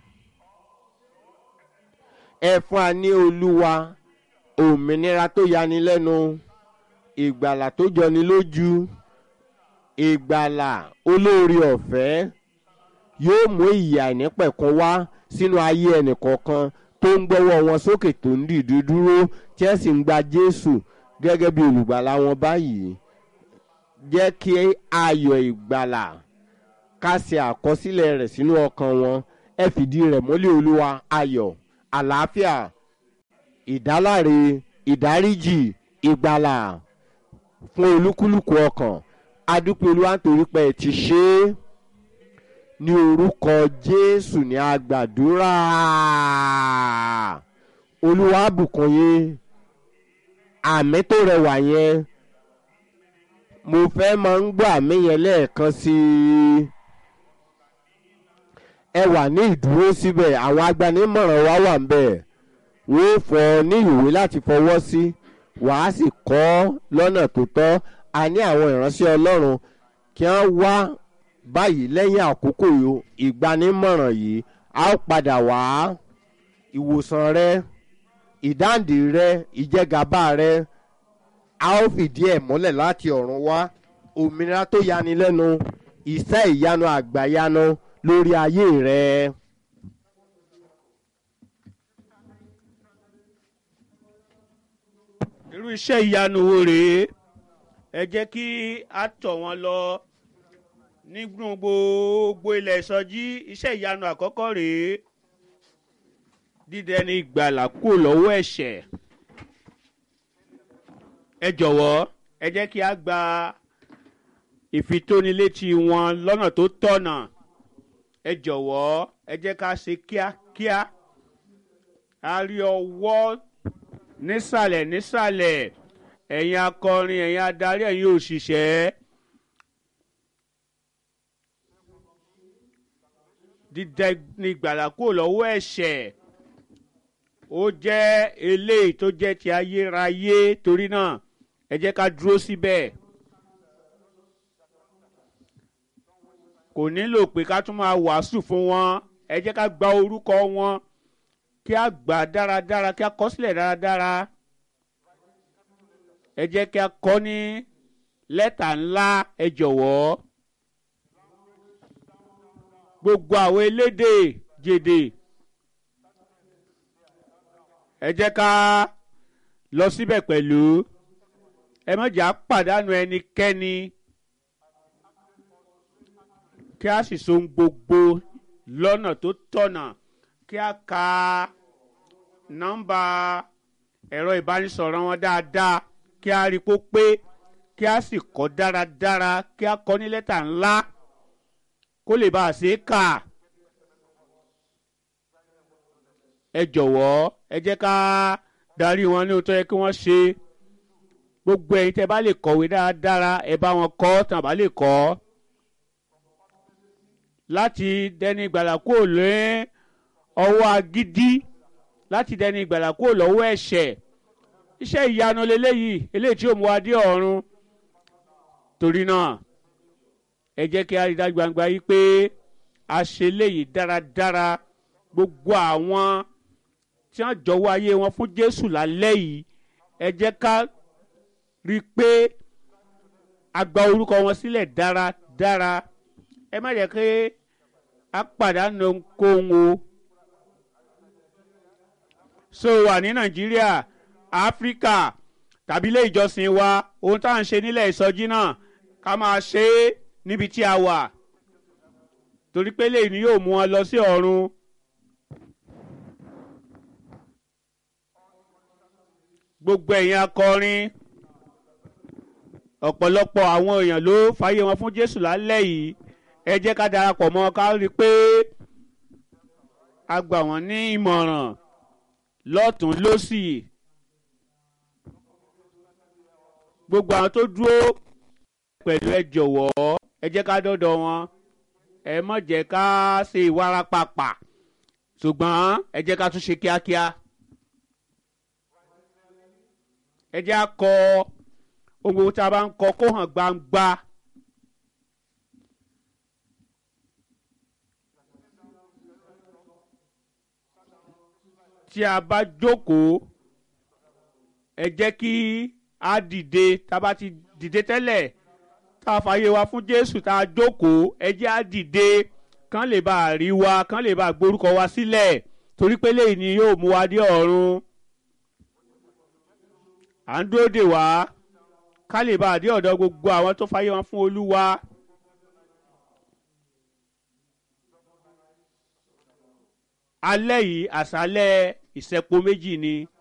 ẹ fún wa ní olúwa òmìnira tó yani lẹ́nu ìgbàlà tó jọni lójú ìgbàlà olóore ọ̀fẹ́ yóò mú ìyà ìnípẹ̀kun wá sínú ayé ẹnìkọ̀ọ̀kan tó ń gbọ́wọ́ wọn sókè tó ń dìde dúró tí ẹ sì ń gba jésù gẹ́gẹ́ bí olùgbàlà wọn báyìí jẹ́ kí ayọ̀ ìgbàlà ká ṣe àkọsílẹ̀ rẹ̀ sínú ọkàn wọn ẹ fìdí rẹ̀ mọ́lẹ̀ olúwa ayọ̀ àlàáfíà ìdáláre ìdáríjì ìgbàlà fún olúkúlùkù ọkàn adúpẹ́ olúwa nítorí pé ẹ ti ṣe é ní orúkọ jésù ní agbàdúrà olúwa bùkún yín àmì tó rẹwà yẹn mo fẹ́ máa ń gbọ́ àmì yẹn lẹ́ẹ̀kan sí i ẹ wà ní ìdúró síbẹ̀ àwọn agbanimọ̀ràn wa wà ń bẹ̀ wọ́n fọ ní ìwé láti fọwọ́ sí wàá sì kọ́ lọ́nà tó tọ́ a ní àwọn ìránṣẹ́ ọlọ́run kí wọ́n wá báyìí lẹ́yìn àkókò ìgbanimọ̀ràn yìí a ó padà wá ìwòsàn rẹ ìdáǹdè rẹ ìjẹgàba rẹ a ó fìdí ẹ̀ múlẹ̀ láti ọ̀run wá òmìnira tó yani lẹ́nu iṣẹ́ ìyanu àgbàyanu lórí ayé rẹ. irú iṣẹ́ ìyanu wo rèé ẹ jẹ́ kí a tọ̀ wọ́n lọ nínú gbogbo ilẹ̀ ìsọjí iṣẹ́ ìyanu àkọ́kọ́ rèé dídẹni ìgbàlà kúrò lọ́wọ́ ẹ̀ṣẹ̀ ẹ jọ̀wọ́ ẹ jẹ́ kí a gba ìfitónilétí wọn lọ́nà tó tọ̀nà ẹ jọ̀wọ́ ẹ jẹ́ ká ṣe kíákíá a rí ọwọ́ nísàlẹ̀ nísàlẹ̀ ẹ̀yin akọrin ẹ̀yin adarí ẹ̀yin òṣìṣẹ́ dídẹ ní ìgbàlà kúrò lọ́wọ́ ẹ̀ṣẹ̀ ó jẹ́ eléyìí tó jẹ́ ti ayérayé torí náà ẹ jẹ́ ká dúró síbẹ̀ kò nílò pé ká tún máa wàásù fún wọn ẹ jẹ́ ká gba orúkọ wọn kí a gbà dáradára kí a kọ sílẹ̀ dáradára ẹ jẹ́ kí a kọ ní lẹ́tà ńlá ẹ jọ̀wọ́ gbogbo àwọn elédè jèdè ẹ jẹ́ ká lọ síbẹ̀ pẹ̀lú ẹ má jà pàdánù ẹnikẹ́ni kí a sì so gbogbo lọ́nà tó tọ̀nà kí a ka nọ́mbà ẹ̀rọ ìbánisọ̀rọ̀ wọn dáadáa kí a rí kó pé kí a sì kọ́ dáradára kí a kọ́ ní lẹ́tà ńlá kó lè bá a ṣe é kà. ẹ jọ̀wọ́ ẹ jẹ́ ká darí wọn ní òótọ́ yẹ kí wọ́n ṣe gbogbo ẹ̀yin tẹ́ bá lè kọ̀wé dáradára ẹ bá wọn kọ́ tàn bá lè kọ́ láti dẹni ìgbàlà kúrò lé ọwọ́ agídí láti dẹni ìgbàlà kúrò lọ́wọ́ ẹ̀ṣẹ̀ iṣẹ́ ìyanu leléyìí eléyìí tí ó mú wa dé ọ̀run torí náà ẹ jẹ́ kí a rí dájú gbangba yìí pé a ṣe léyìí dáradára gbogbo àwọn tí wọ́n jọ̀wọ́ ayé wọn fún Jésù lálẹ́ yìí ẹ jẹ́ ká rí i pé a gba orúkọ wọn sílẹ̀ dáradára ẹ má jẹ́ kí a pàdánù ohunkóhun o so wà ní Nàìjíríà Áfíríkà tàbí ilé ìjọsìn wa ohun tá à ń ṣe nílẹ̀ ìsọjí náà ká máa ṣe é níbi tí a wà torí pé lèyí ni yóò mú wọn lọ sí ọ̀run. gbogbo ẹ̀yin akọrin ọ̀pọ̀lọpọ̀ àwọn èèyàn ló fàyè wọn fún Jésù lálẹ́ yìí ẹ jẹ́ ká darapọ̀ mọ́ ká rí i pé a gbà wọ́n ní ìmọ̀ràn lọ́tún lọ́sì gbogbo àwọn tó dúró pẹ̀lú ẹ jọ̀wọ́ ẹ jẹ́ ká dọ́dọ̀ wọn ẹ má jẹ́ ká ṣe ìwarapapà ṣùgbọ́n ẹ jẹ́ ká tún ṣe kíákíá ẹ jẹ́ á kọ ohun gbogbo tá a bá ń kọ kó hàn gbangba. tí a bá jókòó ẹ jẹ́ kí a dìde tá a bá ti dìde tẹ́lẹ̀ tá a fààyè wa fún Jésù tá a jókòó ẹ jẹ́ a dìde kán lè bá a rí wa kán lè bá a gborúkọ wa sílẹ̀ torí pé lẹ́yìn ni yóò mú wa dé ọ̀run à ń dúró dè wá ká lè bá àdé ọ̀dọ̀ gbogbo àwọn tó fàyè wọn fún olúwa. alẹ́ yìí àṣálẹ́ ìṣẹ́po méjì ni